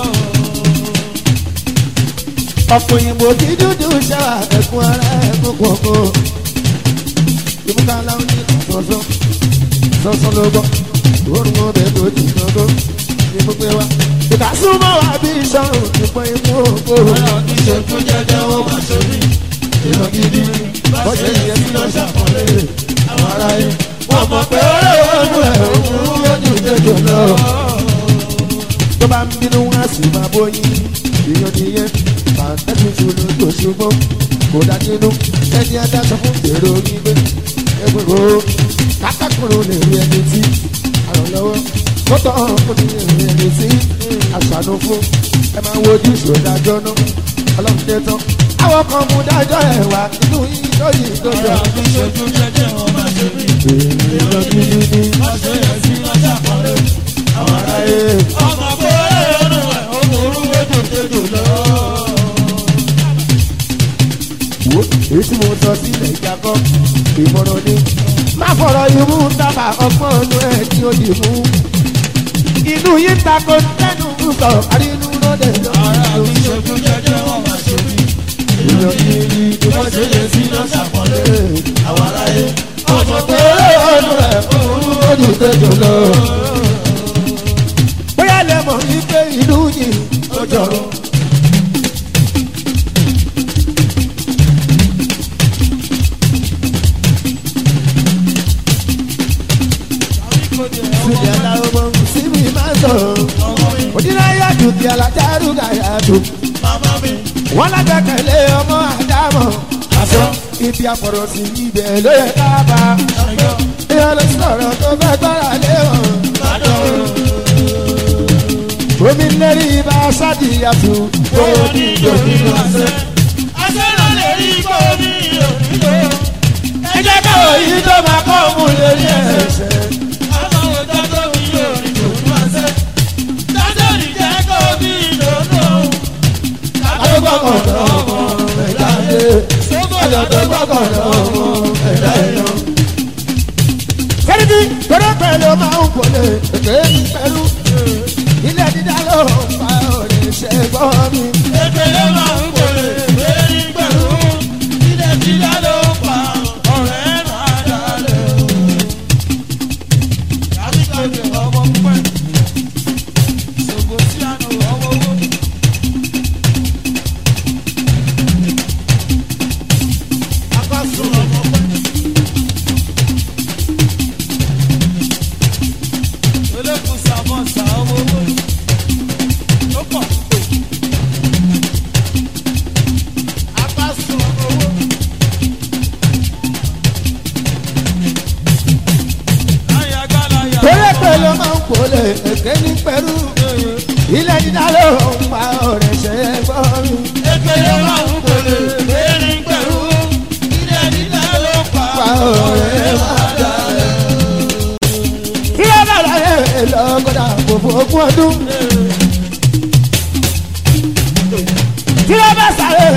ọ̀pọ̀ òyìnbó kí dúdú ṣáà ẹ̀kún ara ẹ̀kún kọ̀ọ̀kan ìmúta láwọn ní sọ̀sọ̀ sọ̀sọ̀ ló gbọ́ òórùn ọbẹ̀ tó ti gbọ́gbọ́ ní gbogbo wa. ìka súnmọ́ wa bí sọ̀rọ̀ ìpọ̀ imú òkòrò. Ọ̀rọ̀ kì í ṣe ojú jẹjẹ wọn máa ṣe rí. èèyàn gidi bọ́sẹ̀ yẹn sí lọ ṣàkọlé àwọn ará yẹn. wọ́n mọ̀ pé ọ̀rẹ́ ọdún ẹ̀ òun lójú tẹ̀jọ lọ. tó bá ń bínú wá sí máa bóyin èèyàn nìyẹn pàǹtẹ́tì ṣòro tó ṣùgbọ́n kò dá nínú ẹni adájọ fún èrò gbígbé ẹgbẹ̀rún o kákàkùrù lè rí ẹni tí àrànlọ́wọ́ kótó ọ̀hún ní èrè ẹni tí àṣàánú fún ẹ máa wojú ìṣòdájọ́ náà ọlọ́run dé tán àwọn kan mú dájọ́ ẹ̀ wá inú yìí lóyìn tó jọ. Ọ̀rọ̀ kì í ṣe ojú jẹjẹ wọn máa ṣe rí. èèyàn gidi ni Wọ́n ṣe yẹ sí lọ́jà kọ́lé. àwọn aráyé Ọmọ pé ọdún ẹ̀ ó burú méjì tètè lọ. wo èyí tí mo sọ sílẹ̀ ìjàkọ́ ìmọ̀ràn ni má fọ̀rọ̀ imú dábà ọgbọ́n ọdún ẹ̀ tí ó dì mú. inú yìí ń takò tẹnu ń sọ àrínú lóde Ọ̀rọ̀ kì í ṣe lọ́wọ́. ojú jẹjẹ wọn máa ṣe rí. èèyàn gidi ni Wọ́n ṣe yẹ sí lọ́jà kọ́lé. Àwọn aráyé ọmọ pé ọdún ẹ̀ òun lójú tẹjọ lọ. bóyá lè mọ̀ wípé ìlú yìí ó jọrọ. Sùdí aláwọ̀ mọ̀ sí mi máa sọ̀rọ̀. Òdìláyà jù kí alájárù gàyà jù. Màmá mi. Wọ́n lágbàkẹ̀lé ọmọ àdámọ̀. Àṣọ ibi àpọ̀rọ̀ sí ibẹ̀ ló yẹ ká bá. Ìyá ló sọ̀rọ̀ tó fẹ́ gbára lé wọn. Omi lérí ibà sádìyàtú. Owó ní ìjòyè ló ń sẹ́. Ẹ jẹ́ káwọ̀ yìí tó máa kọ́ mú lérí ẹ̀ṣẹ̀. Adógbàkọ̀dọ̀ ọmọ ẹ̀dá dé. Adógbàkọ̀dọ̀ ọmọ ẹ̀dá èèyàn. Kẹ́rìbí tọ́lá pẹ̀lú máa ń wọlé èké pẹ̀lú. Ilé dídá ló ń fa òrè ṣe gbọ́ mi. Olókùn sàmọ́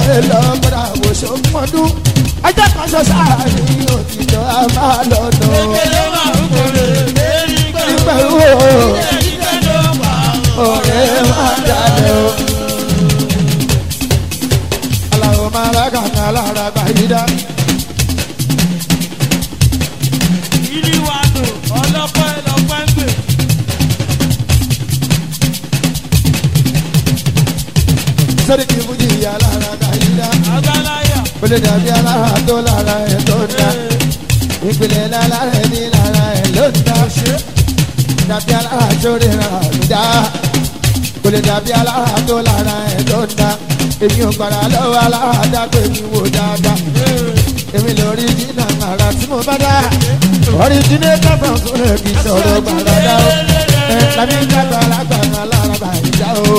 bẹ́ẹ̀ lọ gbọ́dọ̀ àwòṣe mọ́dún ọjọ́ kan ṣọ sáàrin òtítọ́ a máa lọ́nà Èlé máa ń kórè lérí pẹ̀lú. nígbà wo Èyí tẹ́ ló pa ọ̀rẹ́ máa dalẹ̀ o. aláwọ̀ máa bá kàkà lára gbàyídá ìlú wa lò ọlọ́pẹ́ lọ́pẹ́ ń gbè. sórí kí fújì yà lára gbàyídá Agbáláyà. kò lè dàbí alára tó lára ẹ̀ tó ń dá ìpìlẹ̀ lára ẹ̀ ní lára ẹ̀ ló ń dá dàbí alára tó rí ra dá kò lè dàbí alára tó lára ẹ̀ tó ń dá èmi ò gbàrà lọ́wọ́ alára dá pé mi wò dáadáa èmi lórí jìnnà àrà tí mo bá dá ọ̀ríjìnà kábọ̀ tó lè fi sọ̀rọ̀ gbàrà dá o ẹ̀ lábí kábọ̀ alágbàrà lára bàjá o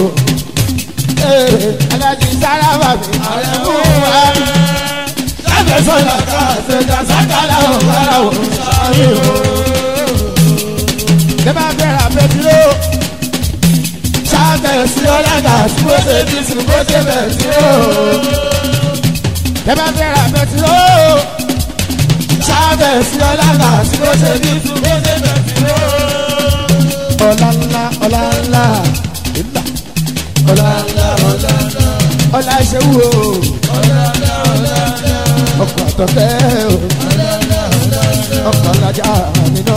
alájí sára wà mí ọ̀rẹ́ mú wa lábẹ́ sọ̀rọ̀ ká ṣèjà sákàlà òkàlà òṣàlù o. Ṣé máa bẹ̀rẹ̀ àbẹ̀dúró? Ṣáàbẹ̀ sí ọ̀làgà tí mo ṣe bí sùn bó ṣe bẹ̀ sí o. Ṣé máa bẹ̀rẹ̀ àbẹ̀dúró? Ṣáàbẹ̀ sí ọ̀làgà tí mo ṣe bí sùn bó ṣe bẹ̀ sí o. Ọ̀la ńlá ọ̀la ńlá ìlà ọ̀la ńlá ọ̀la ńlá ọ̀la ṣe wù o. Ọkọ̀ àtọ̀tẹ́ o. Ọkọ̀ alájà nínú.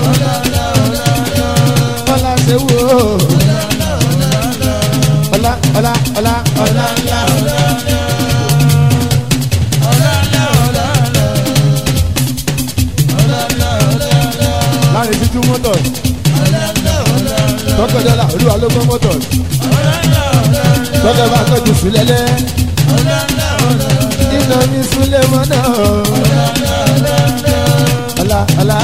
Ọ̀la ṣe wù o. Ọ̀la ọ̀la ọ̀la ọ̀la ńlá. Láàrin títú mọ́tò. Tọ́kọ̀ dọ́là olúwa ló gbọ́ mọ́tò. Tọ́kọ̀ bá tọ́jú sílẹ̀lẹ̀. Iná mi súnlẹ̀ mọ́nà. Ọ̀la ọ̀la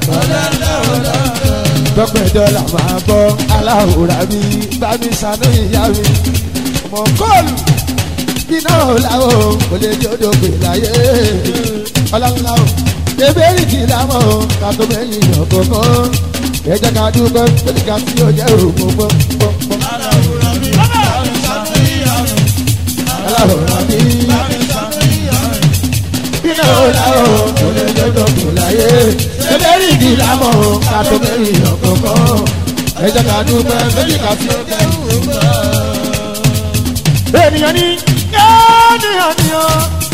tọ́pẹ́ dọ́là máa bọ́ aláwòrán mi bá mi ṣàánú ìyá mi. Ọmọ kọ́ọ̀lù iná ọ̀làwọ̀ kò lè jọ́dọ̀ pè láyé. Ọlọ́lá o, ebéèrè kì í lámọ̀ o, ká tó mẹ́yìn yàn kọ̀ọ̀kan. Ẹ jẹ́ ká dúpẹ́ lórí ká tí ó jẹ́ òògùn pọ́ pọ́ pọ́. Aláwòrán mi iná ọ̀làwọ̀ kò lè jọ́dọ̀ pè láyé. Ebéèrè kì í lámọ̀ o, ká tó mẹ́yìn yàn kọ̀ọ̀kan. Ẹ jẹ́ ká dúpẹ́ lórí ká tí ó jẹ́ òògùn pọ́ ènìyàn ní ènìyàn ní ọ.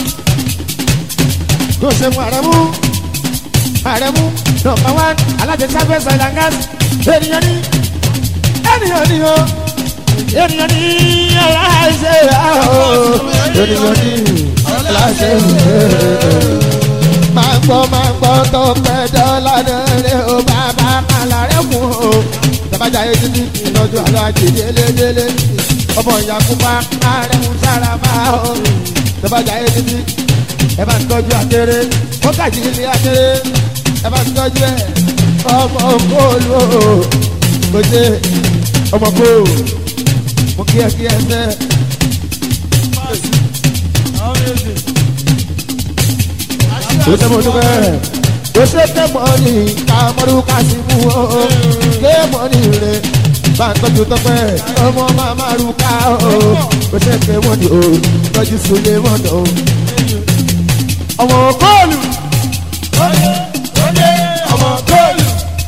kò ṣe mú àrẹ̀mú àrẹ̀mú nọmba wán alájẹsáfẹ́ sọ̀dángáàsì ènìyàn ní ènìyàn ní ọ. ènìyàn ní aláṣẹ àhọ́ ènìyàn ní aláṣẹ máa gbọ́ máa gbọ́ tó pẹ́ dọ́là lórí o bàbá kàlà rẹ̀ mú o. Tàbájà yé títí ìlọ́jú àlọ́ àjèjì elédélé ọmọ ìyàkúpa ààrẹ ń sára máa ó tọ́bàjà yé títí ẹ bá ń tọ́jú akéré ó kàjí ilé akéré ẹ bá ń tọ́jú ẹ ọmọ kóòlù ó ṣe ọmọ kóòlù mo kí ẹ kí ẹ sẹ́ ó ṣe mo dúpẹ́ ó ṣe ké mọ́ni ká mọ́rú ká sí mú ó ké mọ́ni rẹ̀ bá ń tọ́jú tọ́pẹ́ ọmọ màmá rú ká o ó ṣe ké mọ́ni o tọ́jú sùlé mọ́ni o. ọmọ kóòlù ọmọ kóòlù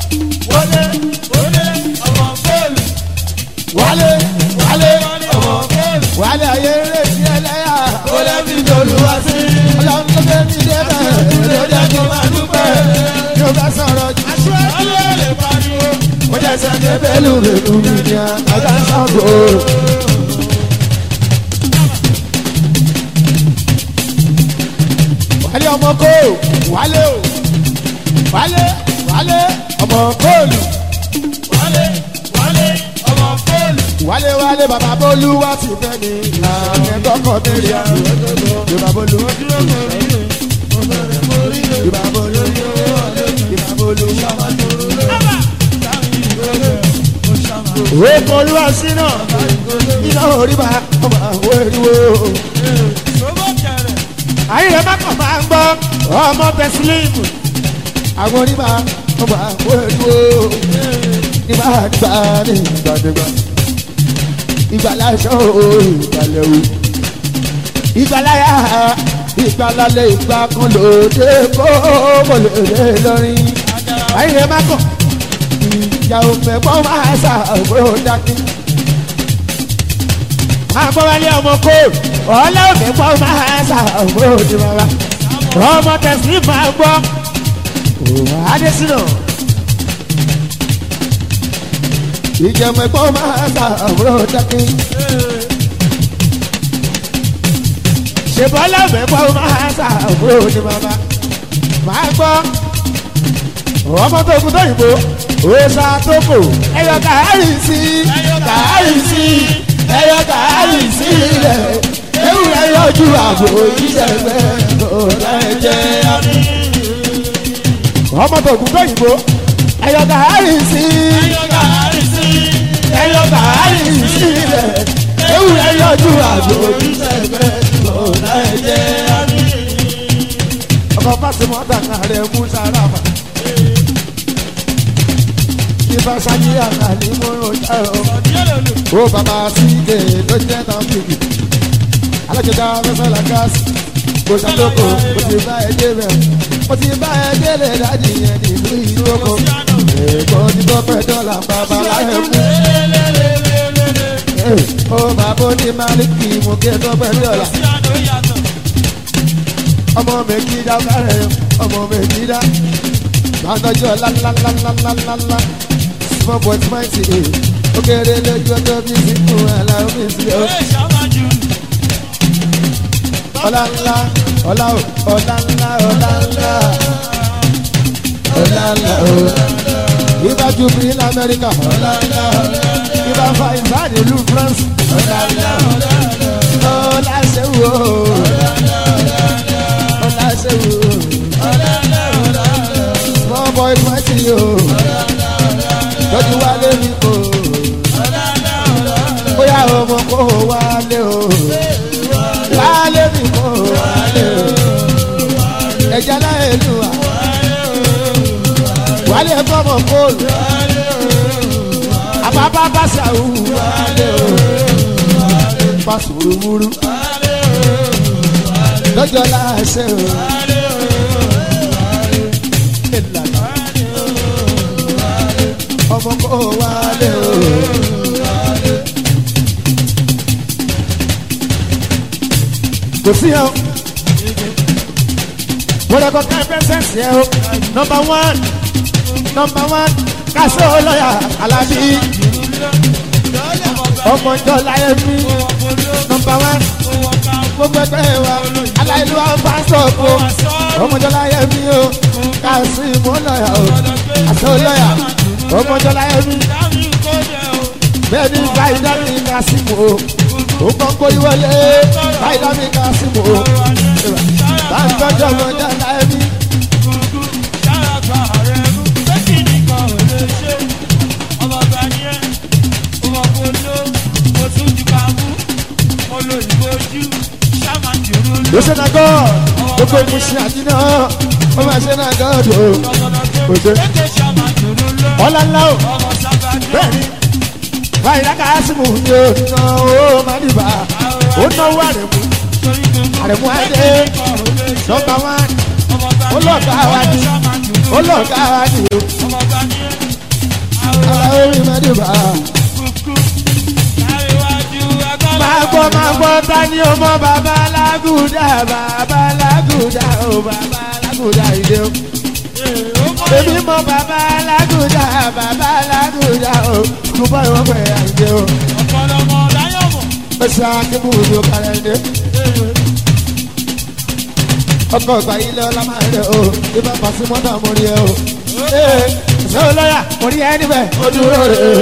wálé wálé ọmọ kóòlù wálé ayé rẹ̀ sí ẹlẹ́yà ó lè fi dolú wá sí. ọlọ́run tó fẹ́ mi dé bẹ́ẹ̀ ló dé kí n máa dúpẹ́ yóò bá sọ̀rọ̀ jù. mo jẹ́ sẹ́ńdé bẹ́ẹ̀lú rẹ̀lú mi ní àgbà sango. wálé ọmọ kó wálé o wálé wálé ọmọ kóòlù wálé wálé bàbá bólú wá sí fẹ́ mi àmì ẹ̀kọ́kọ́ tẹ̀lé àmì yorùbá bólú yorùbá bólú yorùbá bólú. òwe kọlu àṣínà iná oríba ọmọ àwọn eriwo. ayé rẹ̀ má kàn máa ń gbọ́ ọmọ tẹ̀sílíìmù àwọn oríba ọmọ àwọn eriwo. nígbà nígbà nígbà nígbà ìgbà láṣọ ìgbàlẹ̀ o ìgbàláyà ìgbàlálẹ̀ ìgbà kan lòdì kó mo lè lè lórin ayé má kàn ìyá òfin pọ́n máa ṣàbúrò dákí. àgbọ̀wálé ọmọ kó ọlọ́ọ̀fin pọ́n máa ṣàbúrò ní bàbá ọmọ tẹ̀sí máa gbọ́ adésínà. ìjẹun ẹ̀pọ́n máa ṣàbúrò dákí. ṣèbọ́lá mẹ́pọ̀ máa ṣàbúrò ní bàbá máa gbọ́ ọmọ tó kú tóyìnbó òòṣà tó kò ẹyọ kàárì sí kàárì sí ẹyọ kàárì sí ilẹ̀ ewúrẹ́ yọjú àbò ìṣẹ̀gbẹ́ ọ̀dà ẹ̀jẹ̀ àmì. ọmọ tó kú tóyìnbó ẹyọ kàárì sí ẹyọ kàárì sí ilẹ̀ ewúrẹ́ yọjú àbò ìṣẹ̀gbẹ́ ọ̀dà ẹ̀jẹ̀ àmì. ọmọ fásitì dàgbà rẹ̀ mú sára fà ìbá sáyé àkàlì múrò já o. ó bàbá síge ló jẹ́ tán bìbì. alájọba fẹ́fẹ́ la gáàsì. kò sàtókò mo ti bá ẹ dé bẹ̀. mo ti bá ẹ délé dájì yẹn nílùú ìlú oko. èkó ti tó pẹ́ dọ́là bàbá láyé kú. ó bàbá oní máàlìkì mú kí ẹ tó pẹ́ dọ́là. ọmọ mi kí dá kárẹ̀ ọmọ mi kí dá. Gbàdọ̀jọ́ lálálálálálá small boy mighty eh. Okere lójú ọjọ́ bí sínú aláwọ̀ mi sí o. Ọlá ńlá ọlá o ọlá ńlá ọlá ńlá ọlá ńlá o. Ibà Jubilee l'Amẹ́ríkà ọlá ńlá ibà fa ìbáàdì ìlú France ọlá ńlá ọlá ṣẹ́wó ọlá ṣẹ́wó small boy mighty o lọ́dún wálé mi kò. bóyá ọmọ kò wálé o. wálé mi kò wálé o. ẹja láyé lù wá. wálé fọmọ kóòlù. àbábá bàṣà wù wálé o. pàṣẹwúrú. lọ́jọ́ láṣẹ o. ọmọ kò wálé o. kò sí ẹ o. mo lè kọ́ ká pẹ́sẹ́ǹsì ẹ o. nọmba one nọmba one kásó lọ́yà alábí. ọmọ ìjọ láyé mi. nọmba one gbogbo ẹgbẹ́ wa aláìlú àwọn pásítọ̀ kó. ọmọ ìjọ láyé mi o. kásí mo lọ́yà o. kásó lọ́yà ọmọdọ́lá ẹ̀mí bẹ́ẹ̀ ni báyìí dábì kásìmù o ó kàn kó ìwọlé báyìí dábì kásìmù o báyìí tọ́jú ọmọdọ́lá ẹ̀mí. ló ṣe náà gọ́ gbogbo ìmúṣẹ àdínà ó máa ṣe náà gọ́ ọ̀dọ́ òṣè ọ̀là ńlá o bẹ́ẹ̀ni báyìí lákà ásìmù ni o ná o máa dìbà ó náwó àrẹ̀mú àrẹ̀mú adé nọmba wán olóògá wa ni olóògá wa ni o aláwọ̀ rí máa dìbà. máa gbọ́ máa gbọ́ ta ni o mọ bàbá alágùdà bàbá alágùdà o bàbá alágùdà ìdè o èmi mọ bàbá alágùdà bàbá alágùdà o mo bá ìwọ pẹ àìjẹ o. ọ̀pọ̀lọpọ̀ láyọ̀ mọ̀. ó ṣe akébù ní ọkàrẹ ẹdẹ. ọkọ ìgbà yìí lọ la máa rẹ o bí bá pàṣẹ mọ́tò mo rí ẹ o. ee ṣé o lọ́yà mo rí ẹ níbẹ̀ ó dúró rè é.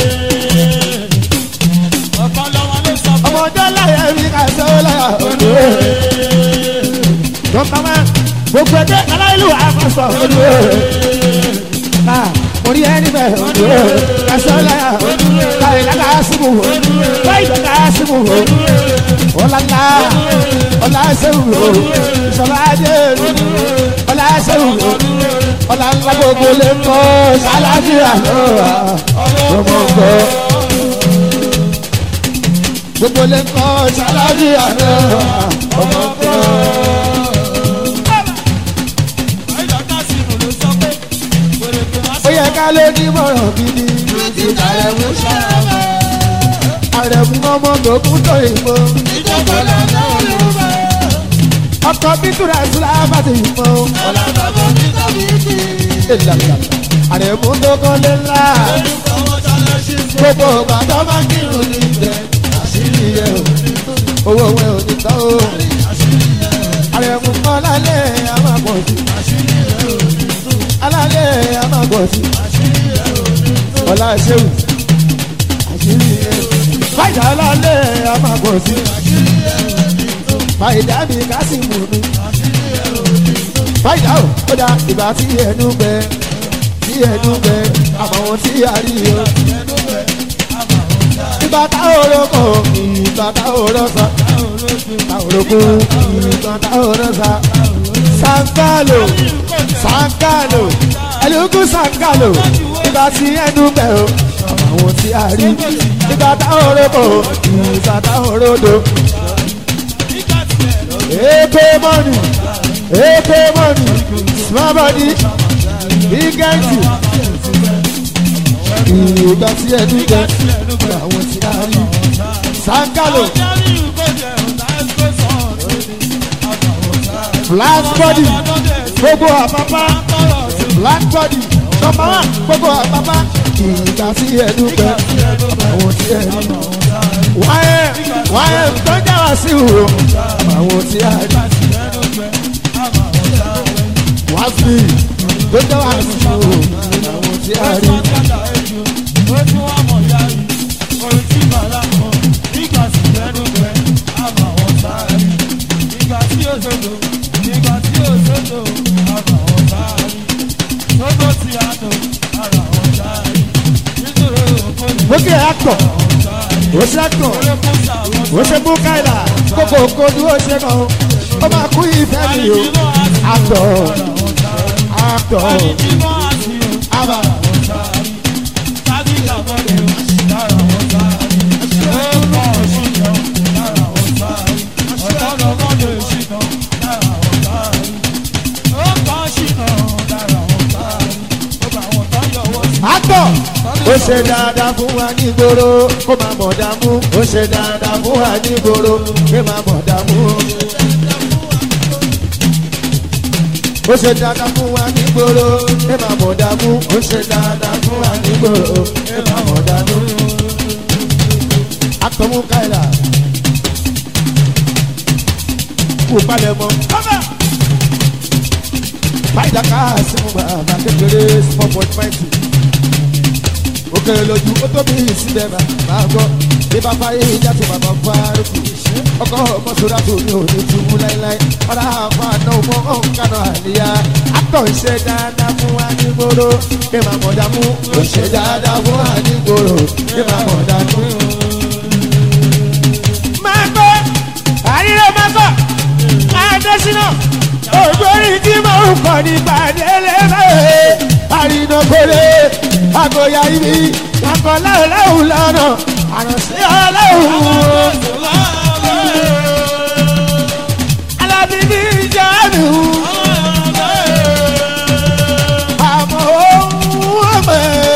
ọ̀pọ̀lọpọ̀ ló sọ fún ọmọ ọjọ́ láyé mi kà ṣé o lọ́yà ó dúró rè é. dọ́kítà máa gbogbo ẹgbẹ́ aláìlú àkọsọ ó dúró rè é orí ẹni bẹ́ẹ̀ òdúró kásánláyà láyé lága síbù láyé lága síbù ọ̀làlá ọ̀làṣẹ́wù ìṣọ̀lájẹ́ ọ̀làṣẹ́wù ọ̀làlá gbogbo lè kọ́ sálàjì àná ọmọ ọgbọ́. gbogbo lè kọ́ ṣáláàjì àná ọmọ kan. ó yẹ ká ló ní mọ̀ràn gidi. àrẹ̀mú àrẹ̀mú ọmọ gbòógùn tó ìbò. ọkọ̀ bíkúrà sílá bá ti ìbò. ìlànà àrẹ̀mú tó kọ́ lé ńlá. gbogbo ọgbà tó máa ń kírun ní ibẹ̀ àṣírí ẹ̀ o owó wẹ̀ ò ní tán o. àrẹ̀mú kọ́ lálẹ́ àmàpọ̀ sí. alálẹ̀ àmàpọ̀ sí. ọ̀la ṣéwù àṣírí ẹ̀ fàyà alálẹ̀ àmàpọ̀ sí. fàyà mi kásìmù mi. fàyà o ó dá ìgbà tí ẹnu gbẹ tí ẹnu gbẹ àmọ́ ohun tí a rí o ìgbà tá òrokò ìgbà tá òrọ̀sà tá òrokò ìgbà tá òrọ̀sà sankalo sankalo ẹlòkù sankalo ìgbà tí ẹnu bẹ̀ o àwọn tí a rí ìgbà tá òrokò ìgbà tá òrodo. èpè mọ́nì èpè mọ́nì small body big engine ìgbà tí ẹnu bẹ̀ àwọn tí a rí sankalo black body gbogbo àpapá black body number one gbogbo àpapá ìgbà tí ẹnu bẹ àwọn tí ẹ rí wáyé wáyé tó já wá sí ìhòòhò àwọn tí a rí wá sí tó já wá sí ìhòòhò àwọn tí a rí. Bókè actor, ó ṣe actor, ó ṣe Bukaila, kókò kojú ó ṣe kàn, ó máa kú ìfẹ́ mi o. Actor, actor, àbá. Actor, ó ṣe dáadáa fún wa nígboro kó máa mọ̀ dààmú ó ṣe dáadáa fún wa nígboro kó máa mọ̀ dààmú. ó ṣe dáadáa fún wa nígboro kó máa mọ̀ dààmú ó ṣe dáadáa fún wa nígboro kó máa mọ̀ dààmú. Actor Mukaila kú palẹ̀ mọ́. Fáìdà ká sí mu bàbá kékeré four point five two òkèrè lójú ó tóbi síbẹ̀ máa gbọ́ bí bàbá yìí jáde bàbá fárúkú ọkọ̀ ọmọ sódà tó ní òní túbú láíláí ọ̀rá àfa àná ọmọ ọ̀nkànà àlìyá àtọ̀ ìṣe dáadáa fún wa ní gbòòrò kí màá mọ̀ dàmú ìṣe dáadáa fún wa ní gbòòrò kí màá mọ̀ dàmú. máa gbọ́ àríyá máa gbọ́ adésínà ògbórí tí mo ń kọ́ nípa délé bẹ́ẹ̀ àrínà kọ́lé àgọ́yà ibi àkọ́lá ọlọ́run lọ́nà àrùnsí ọlọ́run. alábíbí jáde àmọ́ ohun ọmọ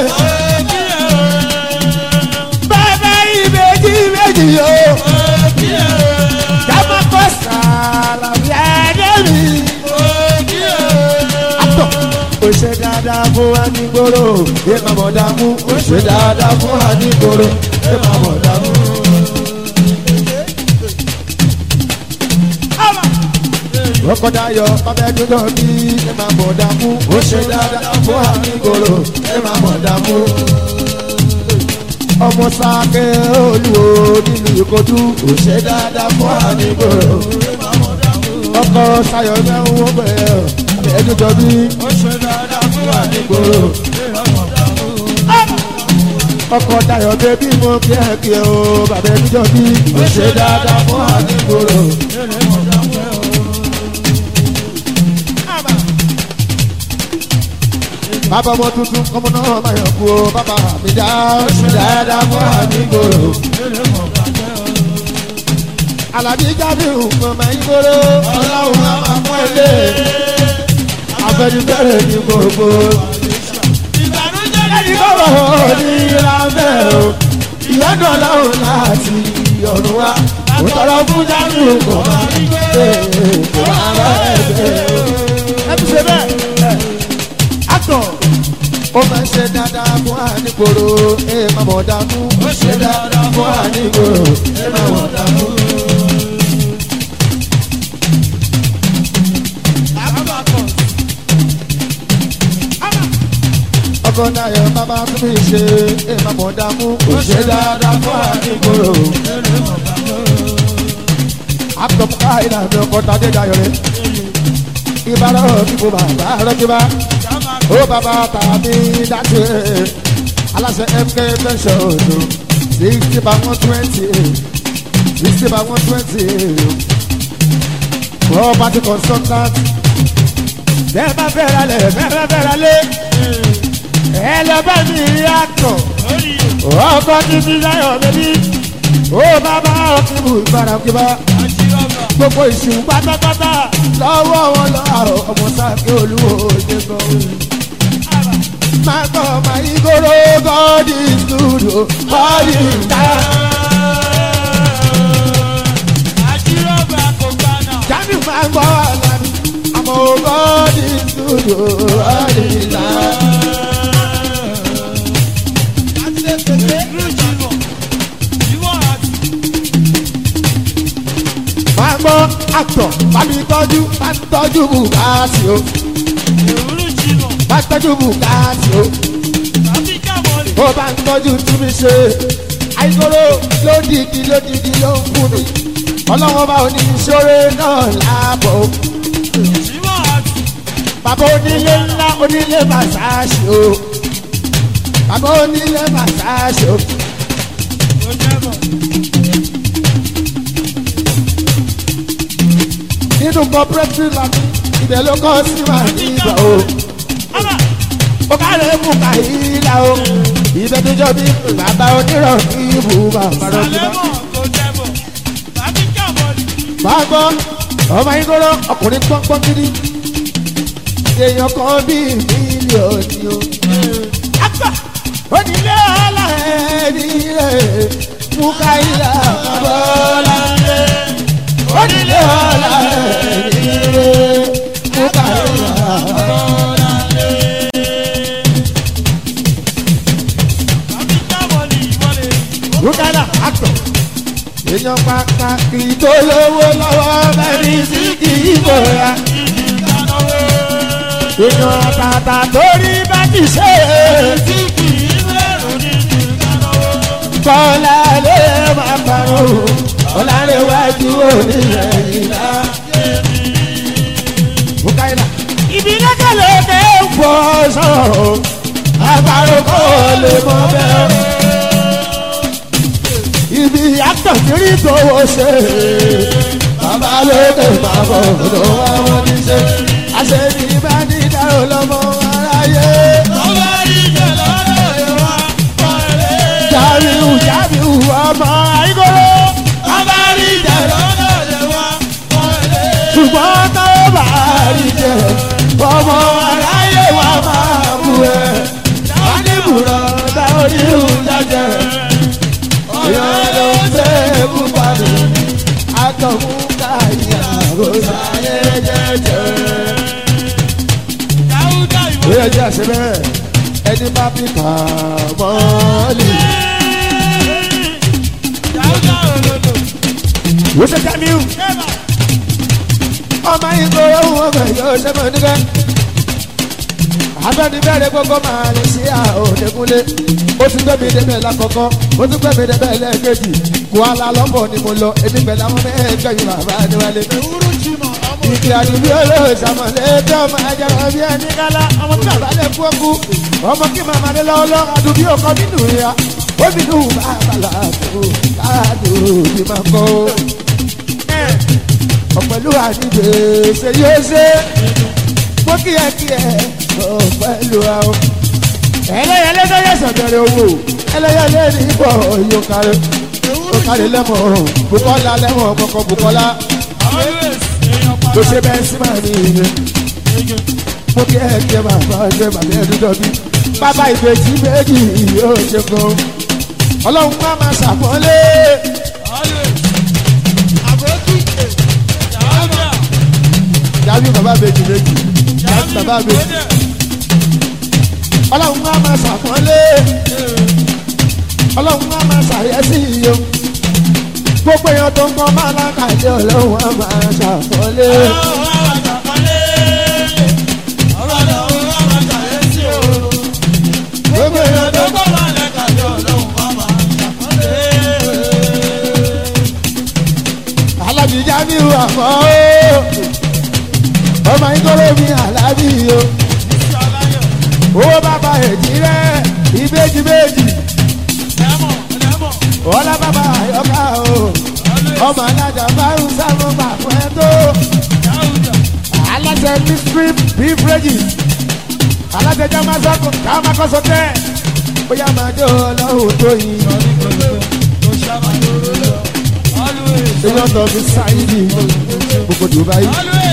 bàbá ìbejì méjì yóò jábọ̀ kọ́ sàlàbí àdébí ó ṣe dáadáa fún wa ní gbòòrò ẹ máa mọ̀ dààmú ó ṣe dáadáa fún wa ní gbòòrò ẹ máa mọ̀ dààmú. Ọkọ̀ dayọ̀ bàbá ẹ̀dúndọ̀ bí ẹ máa mọ̀ dààmú ó ṣe dáadáa fún wa ní gbòòrò ẹ máa mọ̀ dààmú. Ọmọ sáké olúwo nínú ìkojú ó ṣe dáadáa fún wa ní gbòòrò. Ọkọ̀ sayọ̀ náà ń wọ́n bẹ̀rẹ̀ ẹ̀dúndọ̀ bí wà ní gbòòrò. ọkọ̀ dayọ̀ bẹ́bí mo kí ẹ kí ẹ o bàbá ẹni jọ bí ó ṣe dáadáa fún wa ní gbòòrò. bàbá ọmọ tuntun ọmọ náà máa yọ̀ kú o bàbá mi dá ó ṣe dáadáa fún wa ní gbòòrò. alábí jábìrù mọ̀mọ́ ìgboro ọlọ́run á máa mú ilé afẹnifẹre ní gbogbo ìbànújẹ́ ẹni kọ́kọ́ ní ìlànà o ìyọ́nù ọlọ́run láti ọ̀run wa mo tọrọ fún jábìrù mọ̀mọ́ ìgboro àwọn ẹgbẹ́ o. ẹ ti ṣe bẹ́ẹ̀ àtọ̀ ó máa ń ṣe dáadáa fún àníkòrò ẹ máa mọ̀ dánú ó ṣe dáadáa fún àníkòrò ẹ máa mọ̀ dánú. ọkọ náyọ bàbá tún mi ṣe ẹ máa mọ̀ dánú ó ṣe dáadáa fún àníkòrò. àtọ̀ fún káyìí náà mi ọkọ̀ tàdé dayọ̀ rẹ̀ ìbára òkìbò bàbá rọ́kìbá ó bàbá tàbí dájú ẹ̀ aláṣẹ mk pension ọdún sixty by one twenty sixty by one twenty property consultant bẹ́ẹ̀ bá fẹ́ ra lẹ̀ bẹ́ẹ̀ bá fẹ́ ra lé ẹ lọ bá mi rí àtọ̀ ọkọ̀ títí láyọ̀ bẹ́bí ó bàbá òkìbò ìbára òkìbá gbogbo ìṣù pátápátá lọ́wọ́ wọn lọ́wọ́ ọmọ sáfẹ́ olúwo ṣe gan. máa gbọ́ máa yí kóró god is good o god is kind. jamiu máa gbọ́ àlàbí àmọ́ god is good o god is kind. máa gbọ́ àtọ̀ bá mi tọ́jú bá mi tọ́jú bùkátì o bá mi tọ́jú bùkátì o ó bá ń tọ́jú tí mi ṣe àìkóró lódìdí lódìdí ló ń fún mi ọlọ́wọ́n bá òní ìṣòro náà láàbọ̀ o. bàbá onílé ńlá onílé màsáàsì o bàbá onílé màsáàsì o. nínú cooperative lami ibẹ̀ ló kọ́ sí màá ní ìgbà o. ó kárẹ̀ mú kàyílà o ibẹ̀ tó jọ bí bàbá onírọ̀ kí ibù bàbá rẹ̀ ti bá. máa gbọ́ ọmọ ìgboro ọkùnrin pọ́npọ́n gidi èèyàn kan bíi mílíọ̀nù o. àgbà onílé ọ̀la ẹni rẹ̀ mú káyílà bọ́lá rẹ̀ onílé ọ̀la ẹni rẹ̀ mú káyílà bọ́lá rúkàdà àtọ̀ èèyàn pàtàkì tó lówó lọ́wọ́ bẹ́ẹ̀ni sí kì í bòyá èèyàn àtàtà torí bá ti ṣe kọ́lá lè máa parọ́ ọ̀làrẹ̀wájú onílẹ̀ ìlà. rúkàdà ibi lẹ́kẹ̀lẹ́ tẹ́ ń fọ́ sọ̀rọ̀ àbárò kò lè mọ bẹ́ẹ̀ ibi àtọ̀kiri tó wọ́ ṣe. Bàbá lókè máa bọ̀ ló wá wọ́n ní ṣe. Àṣẹbí bá ní dárò lọ́mọ aráyé. Jàbíù Jàbíù ọmọ àìkóró. Ṣùgbọ́n tó bá rí jẹ, ọmọ aráyé wa máa bú ẹ. Wọ́n ní bùrọ̀ dá orí ìhùn jẹjẹ yọlọsẹ̀kú padà akọ̀mú káyà rosayé jẹjẹ. ó yẹ jẹ́ àṣẹ bẹ́ẹ̀ ẹni bá fi kà mọ́lì. wọ́n ṣe jamiu ọmọ ìgboro wọn kàn yóò ṣe mọ̀ níbẹ̀. abẹ́ni bẹ́ẹ̀rẹ̀ gbogbo máa lè ṣe àòdekúnlé ó ti gbẹ́mi débẹ̀ lákọ̀ọ́kọ́ ó ti gbẹ́mi débẹ̀ lẹ́ẹ̀kejì Kuala Lumpur ni mo lọ èmi pẹ̀lú àwọn mẹ́ẹ̀ẹ́gbẹ̀yìn bàbá adéwálé. ìkì àdúgbò olóòsàmọ̀lẹ́ tí ọmọ ajara bí ẹni kálá ọmọ tí bàbá lè kú ọkú ọmọ kí màmá lè lọ́wọ́ lọ́ àdúgbò ọkọ nínú ìyá ó fi dùn bàbá làkó káàdùn bí máa kọ́. ọ̀pẹ̀lú àdìgbè ṣe yóò ṣe mo kí ẹ kí ẹ ọ̀pẹ̀lú àwọn ẹlẹ́yẹlé tó yẹ sọ̀tẹ̀rẹ̀ owó ẹlẹ́yẹlé ní ibọ̀ yóò kárí ó kárí lẹ́mọ̀ bukola lẹ́mọ̀ kọ̀kọ́ bukola tó ṣe bẹ́ẹ̀ sí màá ní ìyẹn mo kí ẹ jẹ bàbá jẹ bàbá ẹdún dọbí bàbá ìbejì méjì yóò ṣe gan ọlọ́run má máa ṣàpọ́nlé jábí bàbá ìbejì méjì jábí bàbá ìbejì ọlọ́run má máa ṣàpọ́nlé ọlọ́run má máa ṣàyẹ́sí iye gbogbo èèyàn tó ń kọ́ máa lákàtí ọlọ́run á máa ṣàpọ́nlé. gbogbo èèyàn tó ń kọ́ alábìjá mi wà mọ́ ó ọmọ ìkọ́lé mi àlábì o owó bàbá èjì rẹ ìbejì méjì ọlá bàbá àyọká o ọmọ alájà márùn sáwọn bàbá ẹ tó aláṣẹ mystery beverages aláṣẹ jamasako kàmákọsọ tẹ bóyá máa jó ọlọ́run tó yin èèyàn tó fi sáyidì gbogbo dubai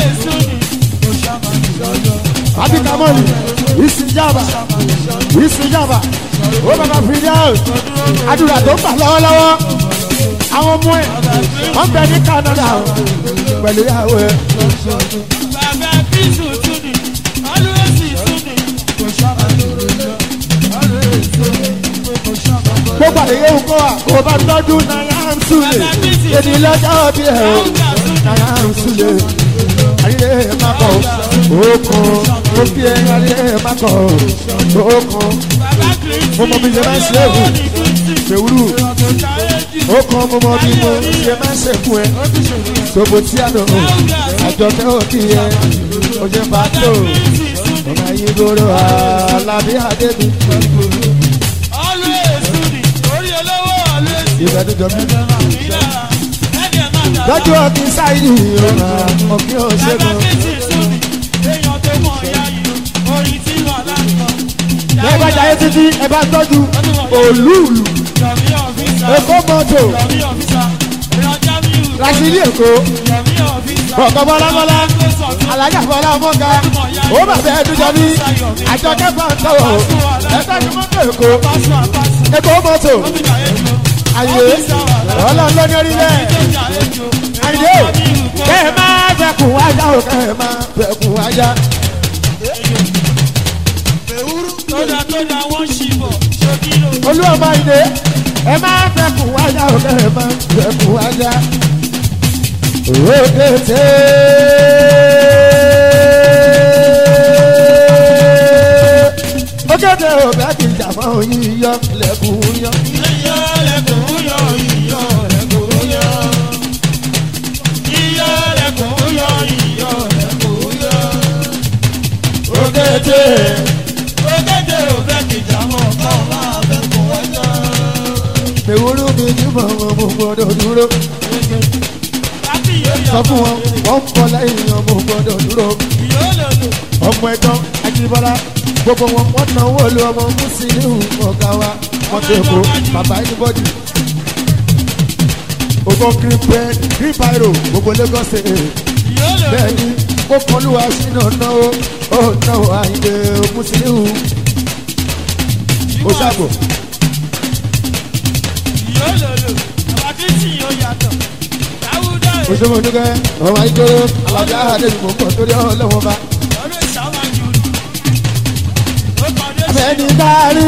abikamọ́lì ìsìnjàmbá ìsìnjàmbá ó bàbá fìdíhàn àdúrà tó ń bà lọ́wọ́lọ́wọ́ àwọn ọmọ ẹ̀ wọ́n bẹ ní canada pẹ̀lú ìyàwó ẹ̀. gbogbo àdéhùn ewu kọ́ wa kò bá tọ́jú náírà ń súlẹ̀ èdè lọ́jọ́ bí ẹ̀ o náírà ń súlẹ̀ ayé má kọ̀ òkun ó fi ẹ̀ ayé má kọ̀ òkun mo mọ bí ṣe máa ń ṣe èwù ṣèwúrú ó kan mo mọ bí mo ṣe máa ń ṣèkú ẹ ṣòbò tí a lò àjọkẹ́ òkì ẹ ó ṣe pàtó ọmọ yìí gbòòrò alábí adébí ìfẹ́ tó jọ mí. lọ́jọ́ ọ̀kì sáyidì ọ̀nà ọ̀kì ọ̀ṣẹ́gun. ẹ bá jayé títí ẹ bá tọ́jú òlúùlù èkó mọ́tò rasidi èkó ọ̀kọ̀ bọ́lábọ́lá alájà bọ́lá mọ́ga ó bàbá ẹdúnjọ bí àjọkẹ́ bá ń tọ̀wọ̀ ẹ tọ́jú mọ́tò èkó èkó mọ́tò àyè ọlọ́run ló ní orí bẹ́ẹ̀ àyè kẹ́ ẹ máa fẹ́kùn wájà o kẹ́ ẹ máa fẹ́kùn wájà. olú ọmọ ìdè ẹ máa fẹ́kùn wájà o kẹ́ ẹ máa fẹ́kùn wájà. òkèté. òkèté ò bẹ́ẹ̀ kì í jà fún oyin yọ lẹ́kùn yọ. òkèté. Ewúrú mi ní mọ̀mọ́ mo gbọ́dọ̀ dúró. Sọ fún wọn, wọ́n ń bọ̀ lẹ́yìn ọmọ gbọ́dọ̀ dúró. Ọmọ ẹ̀gbọ́n Ajíbọ́lá, gbogbo wọn wọ́n náà wọ́n lu ọmọ Mùsùlùmí ọ̀gá wa. Wọ́n ti kó bàbá ẹnibọ́dì. Ògbó green pen, green pyro, gbogbo Lagos state. Bẹ́ẹ̀ni, ó kọlùwà sínú náwó, ó náwó àyè Mùsùlùmí. Ó ṣàbò. Òṣèlú Oníkẹ́, ọmọ Ayíkóró, Alábíà Adéjùmọ̀ ń bọ̀ torí ọlọ́wọ́ bá. Abẹ́ni kárí,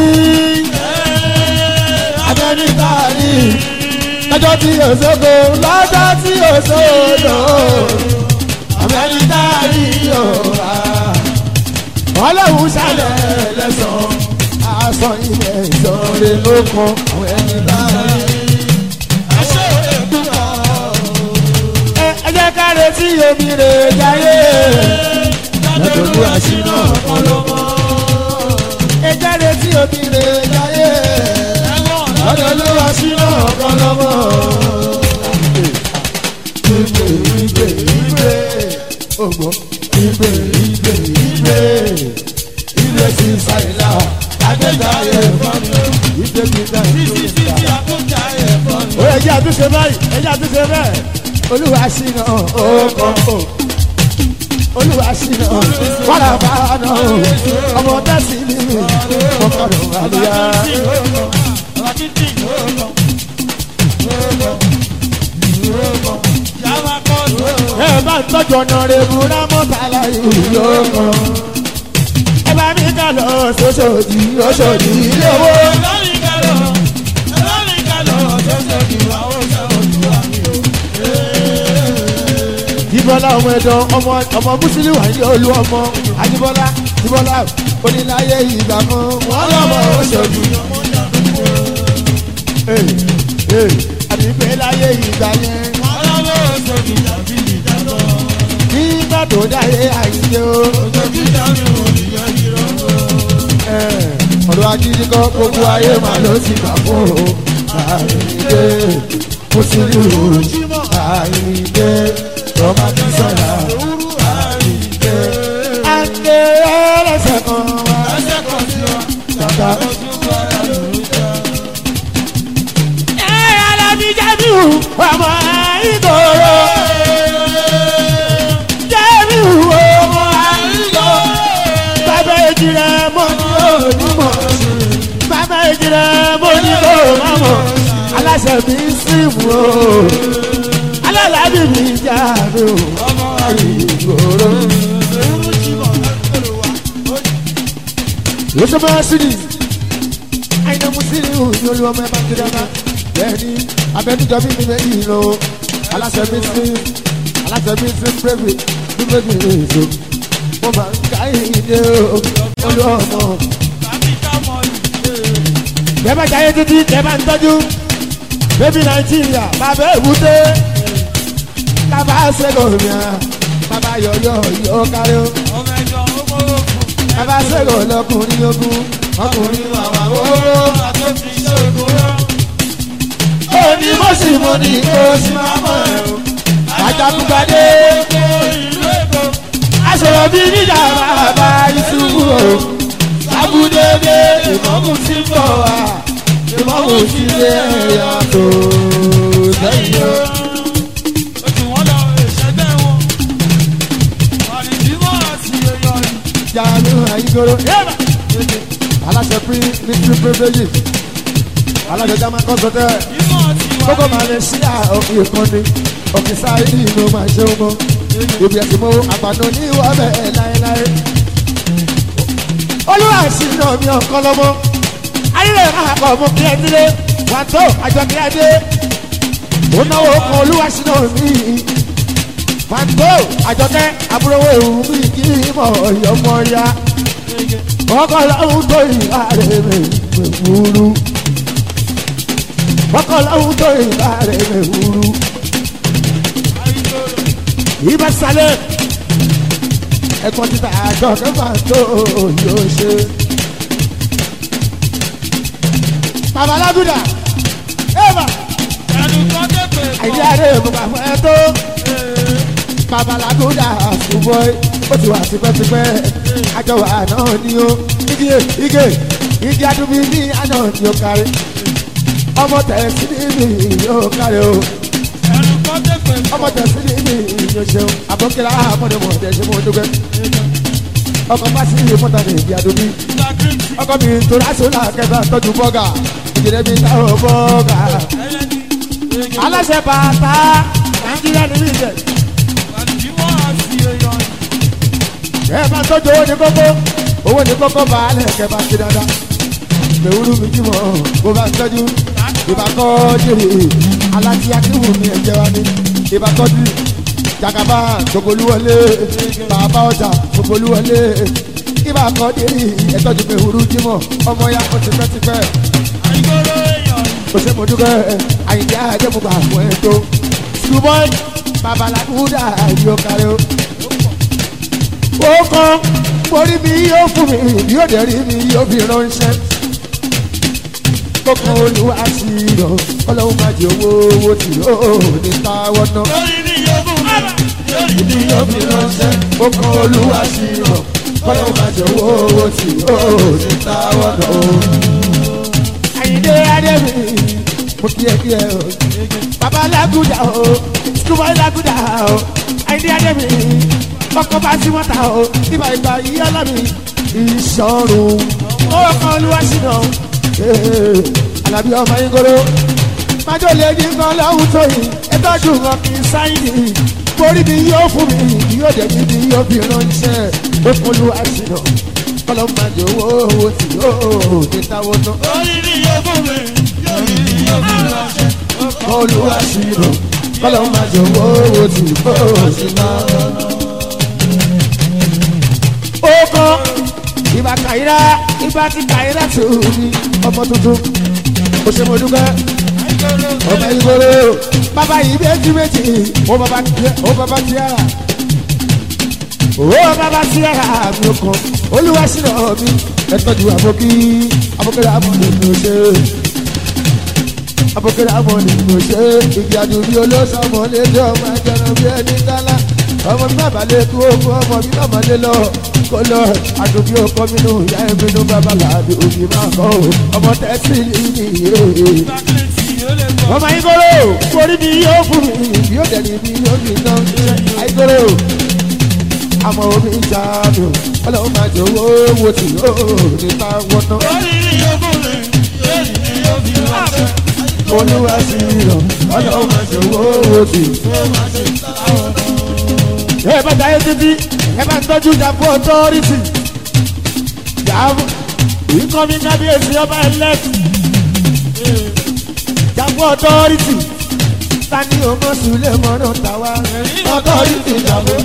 abẹ́ni kárí, lọ́jọ́ tí òṣogbo, lọ́jọ́ tí òṣogbo, abẹ́ni kárí yóò ọlọ́run ṣàlẹ̀ lẹ́sàn-án, aṣọ ilẹ̀ ìṣòro ló kan àwọn ẹni kárí. ẹ jẹ́ ká retí omi rè jáyé. lọ́dọ̀ọ́lù àṣìná ọlọ́mọ. ẹ jẹ́ retí omi rè jáyé. lọ́dọ̀ọ́lù àṣìná ọlọ́mọ. ìgbè ìgbè ìgbè ògbó ìgbè ìgbè ìgbè ìgbè sí sáyìlá àgbẹ̀dáyé fọ́nù ìgbè gbígbà ìgbè gbígbà. ó yẹ ẹ̀yà tún ṣe báyìí ẹ̀yà tún ṣe bẹ́ẹ̀. olúwa ṣìnà ọkọ̀ o olúwa ṣìnà wàrà bàánà o ọmọ tẹ̀sí mi ọkọ̀rọ̀ àlùyá. ẹ bá ń tọ́jú ọ̀nà rẹ̀ múra mọ́tàlá ìlú yóò kàn. ẹ bá mi kà lọ sọ́sọ́dì ọ̀ṣọ́dì ilé owó. Jíbọ́lá ọmọ ẹ̀dọ́ ọmọ ọmọ Mùsùlùmí wà ní olú ọmọ Ajíbọ́lá Jíbọ́lá oníláyé ìgbà kan wọ́n lọ́mọ oṣooṣù. Àbígbé láyé ìgbà yẹn nígbà tó dáyé àyíké o. Ọ̀rọ̀ ajínigbọ́ gbogbo ayé màá ló ti gbà fún o. Àyíké Mùsùlùmí àyíké ọba tí sọ̀rọ̀ àyíké. Àǹkè ẹlẹ́sẹ̀ kan wá. Tàtà. Ẹ alábí Jamiu ọmọ ìgboro. Jamiu ọmọ ìgboro. Bàbá ìjìnlẹ̀ mọ́ ní onímọ̀. Bàbá ìjìnlẹ̀ mọ́ ní onímọ̀. Aláṣẹ mi sí mu o alálàbí mi jáde o ọmọ ìgboro. lóṣù máa sí ni àyìnbó musiri ò ní olú ọmọ ẹ bá kiri ọmọ bẹ́ẹ̀ni abẹnugọ bí mi méjì lọ aláṣẹ mi sí aláṣẹ mi sí pérébì bí méjì lè so mo máa ń ká ìdè olú ọmọ. bẹ́ẹ̀ bá jáde títí tẹ́ bá ń tọ́jú bébí nàìjíríà bàbá èbúté bàbá sẹ́gọ̀mìà bàbá yọ̀yọ̀ yọ̀ kárí o bàbá sẹ́gọ̀ lọkùnrin ogun ọkùnrin wàwà wóró òní mo sì mo ní kó sì máa mọ̀ ẹ́ o àjàkúgbadé aṣọ̀rọ̀ bí níjà bàbá ìṣubú o sábúdédé ìmọ̀mù tí ń bọ̀ wá ìmọ̀mù tí lé ẹ̀yà tó sẹ́yìn o. jaamu ayigoro aláṣẹ pín ní pín privilege aláṣẹ jama kọsọtẹ gbogbo malaysia òkè ìkànnì òkè sáyé ló máa ṣe ọmọ ibi ẹsìn mọ àgbàdo ní ìwà bẹ́ẹ̀ láéláé olúwa sí náà mi ọkọ lọmọ ayílẹ̀ máa kọ̀ ọmọ kí ẹ nílé wà tó àjọ kí ẹ dé ó náwó kan olúwa sí náà mi fanto àjọkẹ́ àbúrò ewu mi kì í mọ̀ ọ̀yọ́mọ ya ọkọ̀ lọ́hùn tó ìhà rẹ̀ mẹ̀ wúru ọkọ̀ lọ́hùn tó ìhà rẹ̀ mẹ̀ wúru ibà sálẹ̀ ẹ̀kọ́ títà àjọkẹ́ fanto yóò ṣe. babalágúdà ẹ̀bà àyíká rẹ̀ mo bá fún ẹ tó babalagoda ṣùgbọ́n ó ti wà tipẹ́tipẹ́ àjọwà náà ni ó igi igi igi adúbí ní àná ni ó kárí ọmọ tẹ̀sí ní yóò kárí o ọmọ tẹ̀sí ní yóò ṣeun àbọ̀kẹ́lá àmọ́démọ̀ ọ̀dẹ̀ ṣe mọ́ dúpẹ́ ọkọ̀ pàṣẹ ìwé mọ́ta ní igi adúbí ọkọ̀ mi tó lásòlá kẹfà tọ́jú bọ́gà ìjìnlẹ̀ mi táwọn bọ́gà aláṣẹ bàtà nàìjíríà ní ìjẹ. ẹ bá tọ́jú owó ní kókó owó ní kókó baálẹ̀ kẹ bá ti dáadáa mẹ̀wúrú mi jí mọ́ bó bá tọ́jú ìbákọ́ jèrè aláti akíwù mi ẹ̀jẹ̀ wa ni ìbákọ́ jù jagaba gbogboluwọlé bàbá ọjà gbogboluwọlé ìbákọ́ jèrè ẹ̀tọ́jú mẹ̀wúrú jí mọ́ ọmọ ya kó tipẹ́tipẹ́ kò sí mo dúkẹ́ àyíká àjẹmọ́gbà fún ẹ̀ tó ṣùgbọ́n babalábúdà yóò kárí o ó kàn mórí mi yóò fún mi yóò dẹ̀ rí mi yóò fi ránṣẹ́. kókó olúwa sí lọ ọlọ́run máa jẹ owó owó tí ó ní táwọ́ náà. lórí ni yóò fún mi lórí ìdí yóò fi ránṣẹ́. kókó olúwa sí lọ ọlọ́run máa jẹ owó owó tí ó ní táwọ́ náà. àyíndé adébí mo kí ẹ kí ẹ o bàbá lágùdà o skúbọ̀ lágùdà o àìní adébí ọkọ̀ bá sí mọ́ta o ìgbà ìgbà yìí ọlọ́mi ìṣọ̀rùn owó kan olúwa sínú alábí ọmọ yín goro májò lè ní nǹkan lọ́hùn tó yìí ẹtọ́jú nǹkan kì í sáyìn ní borí mi yóò fún mi yóò dẹ̀ mi bí yóò fi ránṣẹ́ ó fún olúwa sínú kọ́lọ́ máa jẹ owó owó tí yóò ní táwọn náà. orí mi yóò fún mi yóò rí mi yóò fi ránṣẹ́. olúwa sínú kọ́lọ́ máa jẹ owó owó tí yóò sí náà. ó kọ́ ìbá kàyíra ìbá ti kàyíra tó ní ọmọ tuntun ó ṣe mo dúpẹ́ ọmọ ìgboro bàbá yìí méjì méjì ó bàbá tiẹ̀ ó bàbá tiẹ̀ ó bàbá tiẹ̀ mi ò kàn olúwa sínú mi ẹ tọ́jú àbókí àbókẹ́rẹ́ àbọ̀lẹ̀ mi ò ṣe àbókẹ́rẹ́ àbọ̀lẹ̀ mi ò ṣe ìgbì àdùnbí olóṣàmọ̀ lédè ọmọ ẹgbẹ̀rún bí ẹni dálá ọmọ mi bàbá lè kú ogun ọmọ mi bàbá lè lọ kó lọ àdùnbí ọkọ mi nù ìyá ẹbí nù bàbá làbí òbí máa kọ́ ọmọ tẹ́sí nìyí ọmọ ayíkóró orí mi yóò fún mi yóò dẹ̀ ní mi yóò ní iná ayíkóró àmọ́ omi ìjà mi ò ọlọ́run máa jẹ owó wo tí yóò ní ta wọ́nà orí mi yóò fún mi yóò rí mi yóò fi ránṣẹ́. olúwa sí rọ ọlọ́run máa jẹ owó wo tí. ẹ bá dáyé títí ẹ bá ń tọ́jú ìjàpọ̀ ọtọ́rìtì ìjàpọ̀ ìkọ́mi kábíyèsí ọba ẹlẹ́tì ìjàpọ̀ ọtọ́rìtì tani ọmọ sùlẹ̀ mọ́nà tàwa ọtọ́rìtì ìjàpọ̀.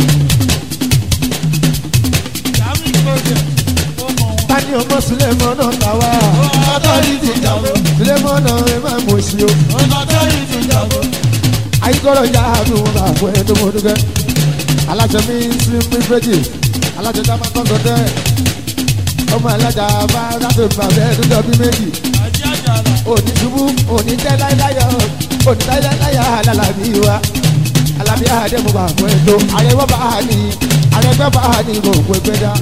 tani ọmọ sulemọ náà ta wá. ọtọ́rìtì ìjàmbá sulemọ náà ẹ máa mọ̀ sí o. ayíkọ́rọ̀ ya àánú wọn bá fún ẹ tó mọ dúkẹ́. alájọ mi sí mi fẹ́jì alájọ tá a máa tọ́jọ tẹ́. ọmọ alájà bá dábò bàbá ẹ dúdọ̀ bí méjì. òní ṣubú òní tẹ́ láyáyọ òní tẹ́ láyáyọ alálàbí wa. alábí àdé mo bá fún ẹ tó. àrẹwọ́ bá a ní àrẹgbẹ́ bá a ní gbogbo ẹgbẹ́ dá.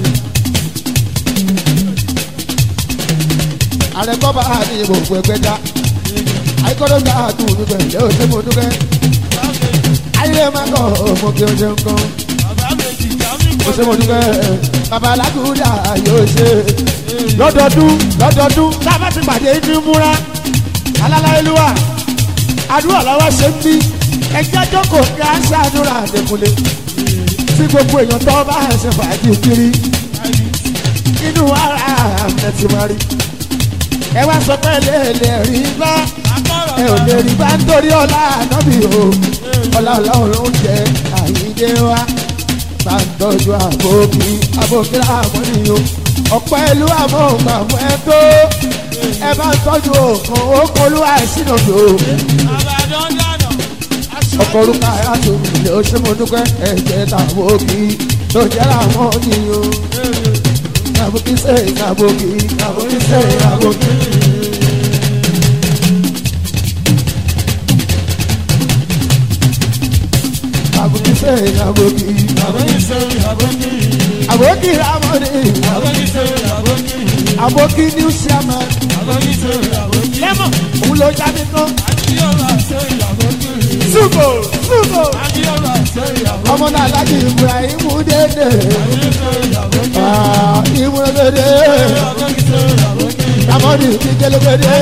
ààrẹ kọ́ bá a ní gbogbo ẹgbẹ́ dá àìkọ́dọ̀ gbà á tún mi pẹ̀lẹ́ o ṣé mo dúpẹ́ ayé máa kọ́ ọmọ kí o ṣe ń kọ́ o ṣé mo dúpẹ́ bàbá alágùdà yóò ṣe lọ́dọọdún lọ́dọọdún tábà ti pàdé ní múra alálàyélúwà àdúrà làwọn ṣe ń bí ẹjẹ́ jókòó kí á ṣàdúrà àdẹkùnlé tí gbogbo èèyàn tó bá ṣe fàájì kiri inú ara àmì ti máa rí ẹ wá sọ pé lè lè rí bá ẹ ò lè rí bá nítorí ọlá ànábì o ọlá ọlọ́run jẹ àyíndé wa bá ń tọ́jú àbókí àbókí àmọ́ni o ọ̀pọ̀ ìlú àmọ́ ògbà fún ẹ tó ẹ bá ń tọ́jú òkan òkan olúwa ìsìnà tó ọkọ̀ orúkọ àyàtò ilé oṣù mọ́dúnkẹ́ ẹ̀jẹ̀ tàbókí tó jẹ́ làwọn nìyó àbókí sẹ́yìn àbókí àbókí sẹ́yìn àbókí. àbókí sẹ́yìn àbókí àbókí ramọ́ni àbókí new chairman lẹ́mọ̀ òun ló jáde tán ṣùgbọ́ ṣùgbọ́ ọmọ náà láti ibrahim dédé ìmúlẹ̀gbẹ̀dẹ̀ ramọ́ni kíkẹ́lẹ́gbẹ̀dẹ̀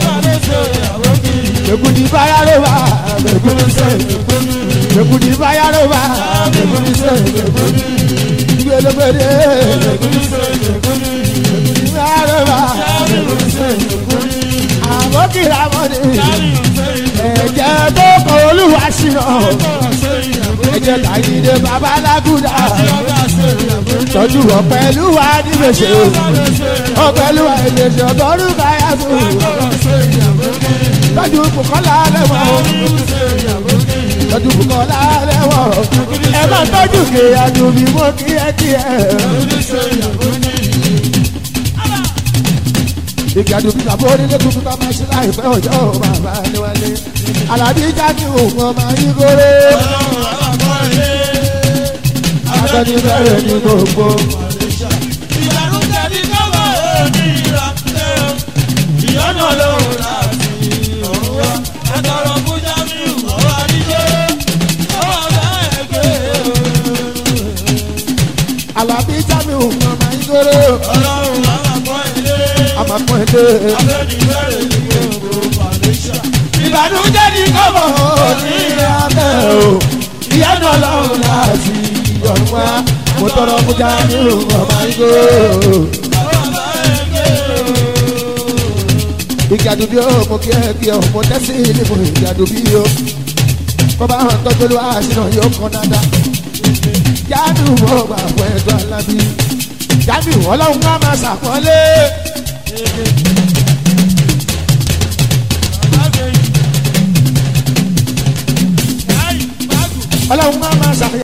gbẹ̀gùdì báyà ló wà gbẹ̀gùdì sẹ́yìn gbẹ̀gùdì báyà ló wà gbẹ̀gùdì sẹ́yìn gbẹ̀gùdì gbẹ̀gùdì báyà ló wà gbẹ̀gùdì sẹ́yìn àbókì ramọ́ni ẹ̀jẹ̀ tó kọ olúwa ṣìnà ẹ̀jẹ̀ tàyídé bàbá alágùdà tọ́jú ọ̀pẹ̀lú wa nígbèsè ọ̀pẹ̀lú wa ìgbèsè ọ̀gọ́rù káyà tó tọ́jú bùkọ́lá lẹ́wọ̀ tọ́jú bùkọ́lá lẹ́wọ̀ ẹ má tọ́jú kéèyàn bí mo kí ẹ kí ẹ. ìgbàdo bí bàbá onílé tuntun ká máa ṣe láìpẹ́ ọjọ́ bàbá níwálé alábí jáde òun ọmọ ayíkóró akọni bẹ̀rẹ̀ ní gbogbo. ìyanu ṣe. Abẹ́ni bẹ̀rẹ̀ ní gbogbo Malaysia. ìbànújẹ́ ní kọ́bọ̀ ní abẹ́ o ìyanu ọlọ́run láti ọ̀run wá mo tọrọ fún jamiu ọmọ igbó. Bàbá ẹgbẹ́ igi àdùbí o mo kí ẹ kí ọ mo tẹ́sí ní mo igi àdùbí o bọ́bá hàn tọ́jú ló àṣìnà yóò kàn dáadáa jáde mo gbà fún ẹjọ́ alábí jamiu ọlọ́run ká máa ṣàpọ́nlé bàbá ẹgbẹ́ yìí. Láì báàgù. ọlọ́run ká máa ṣàpọ́nlé.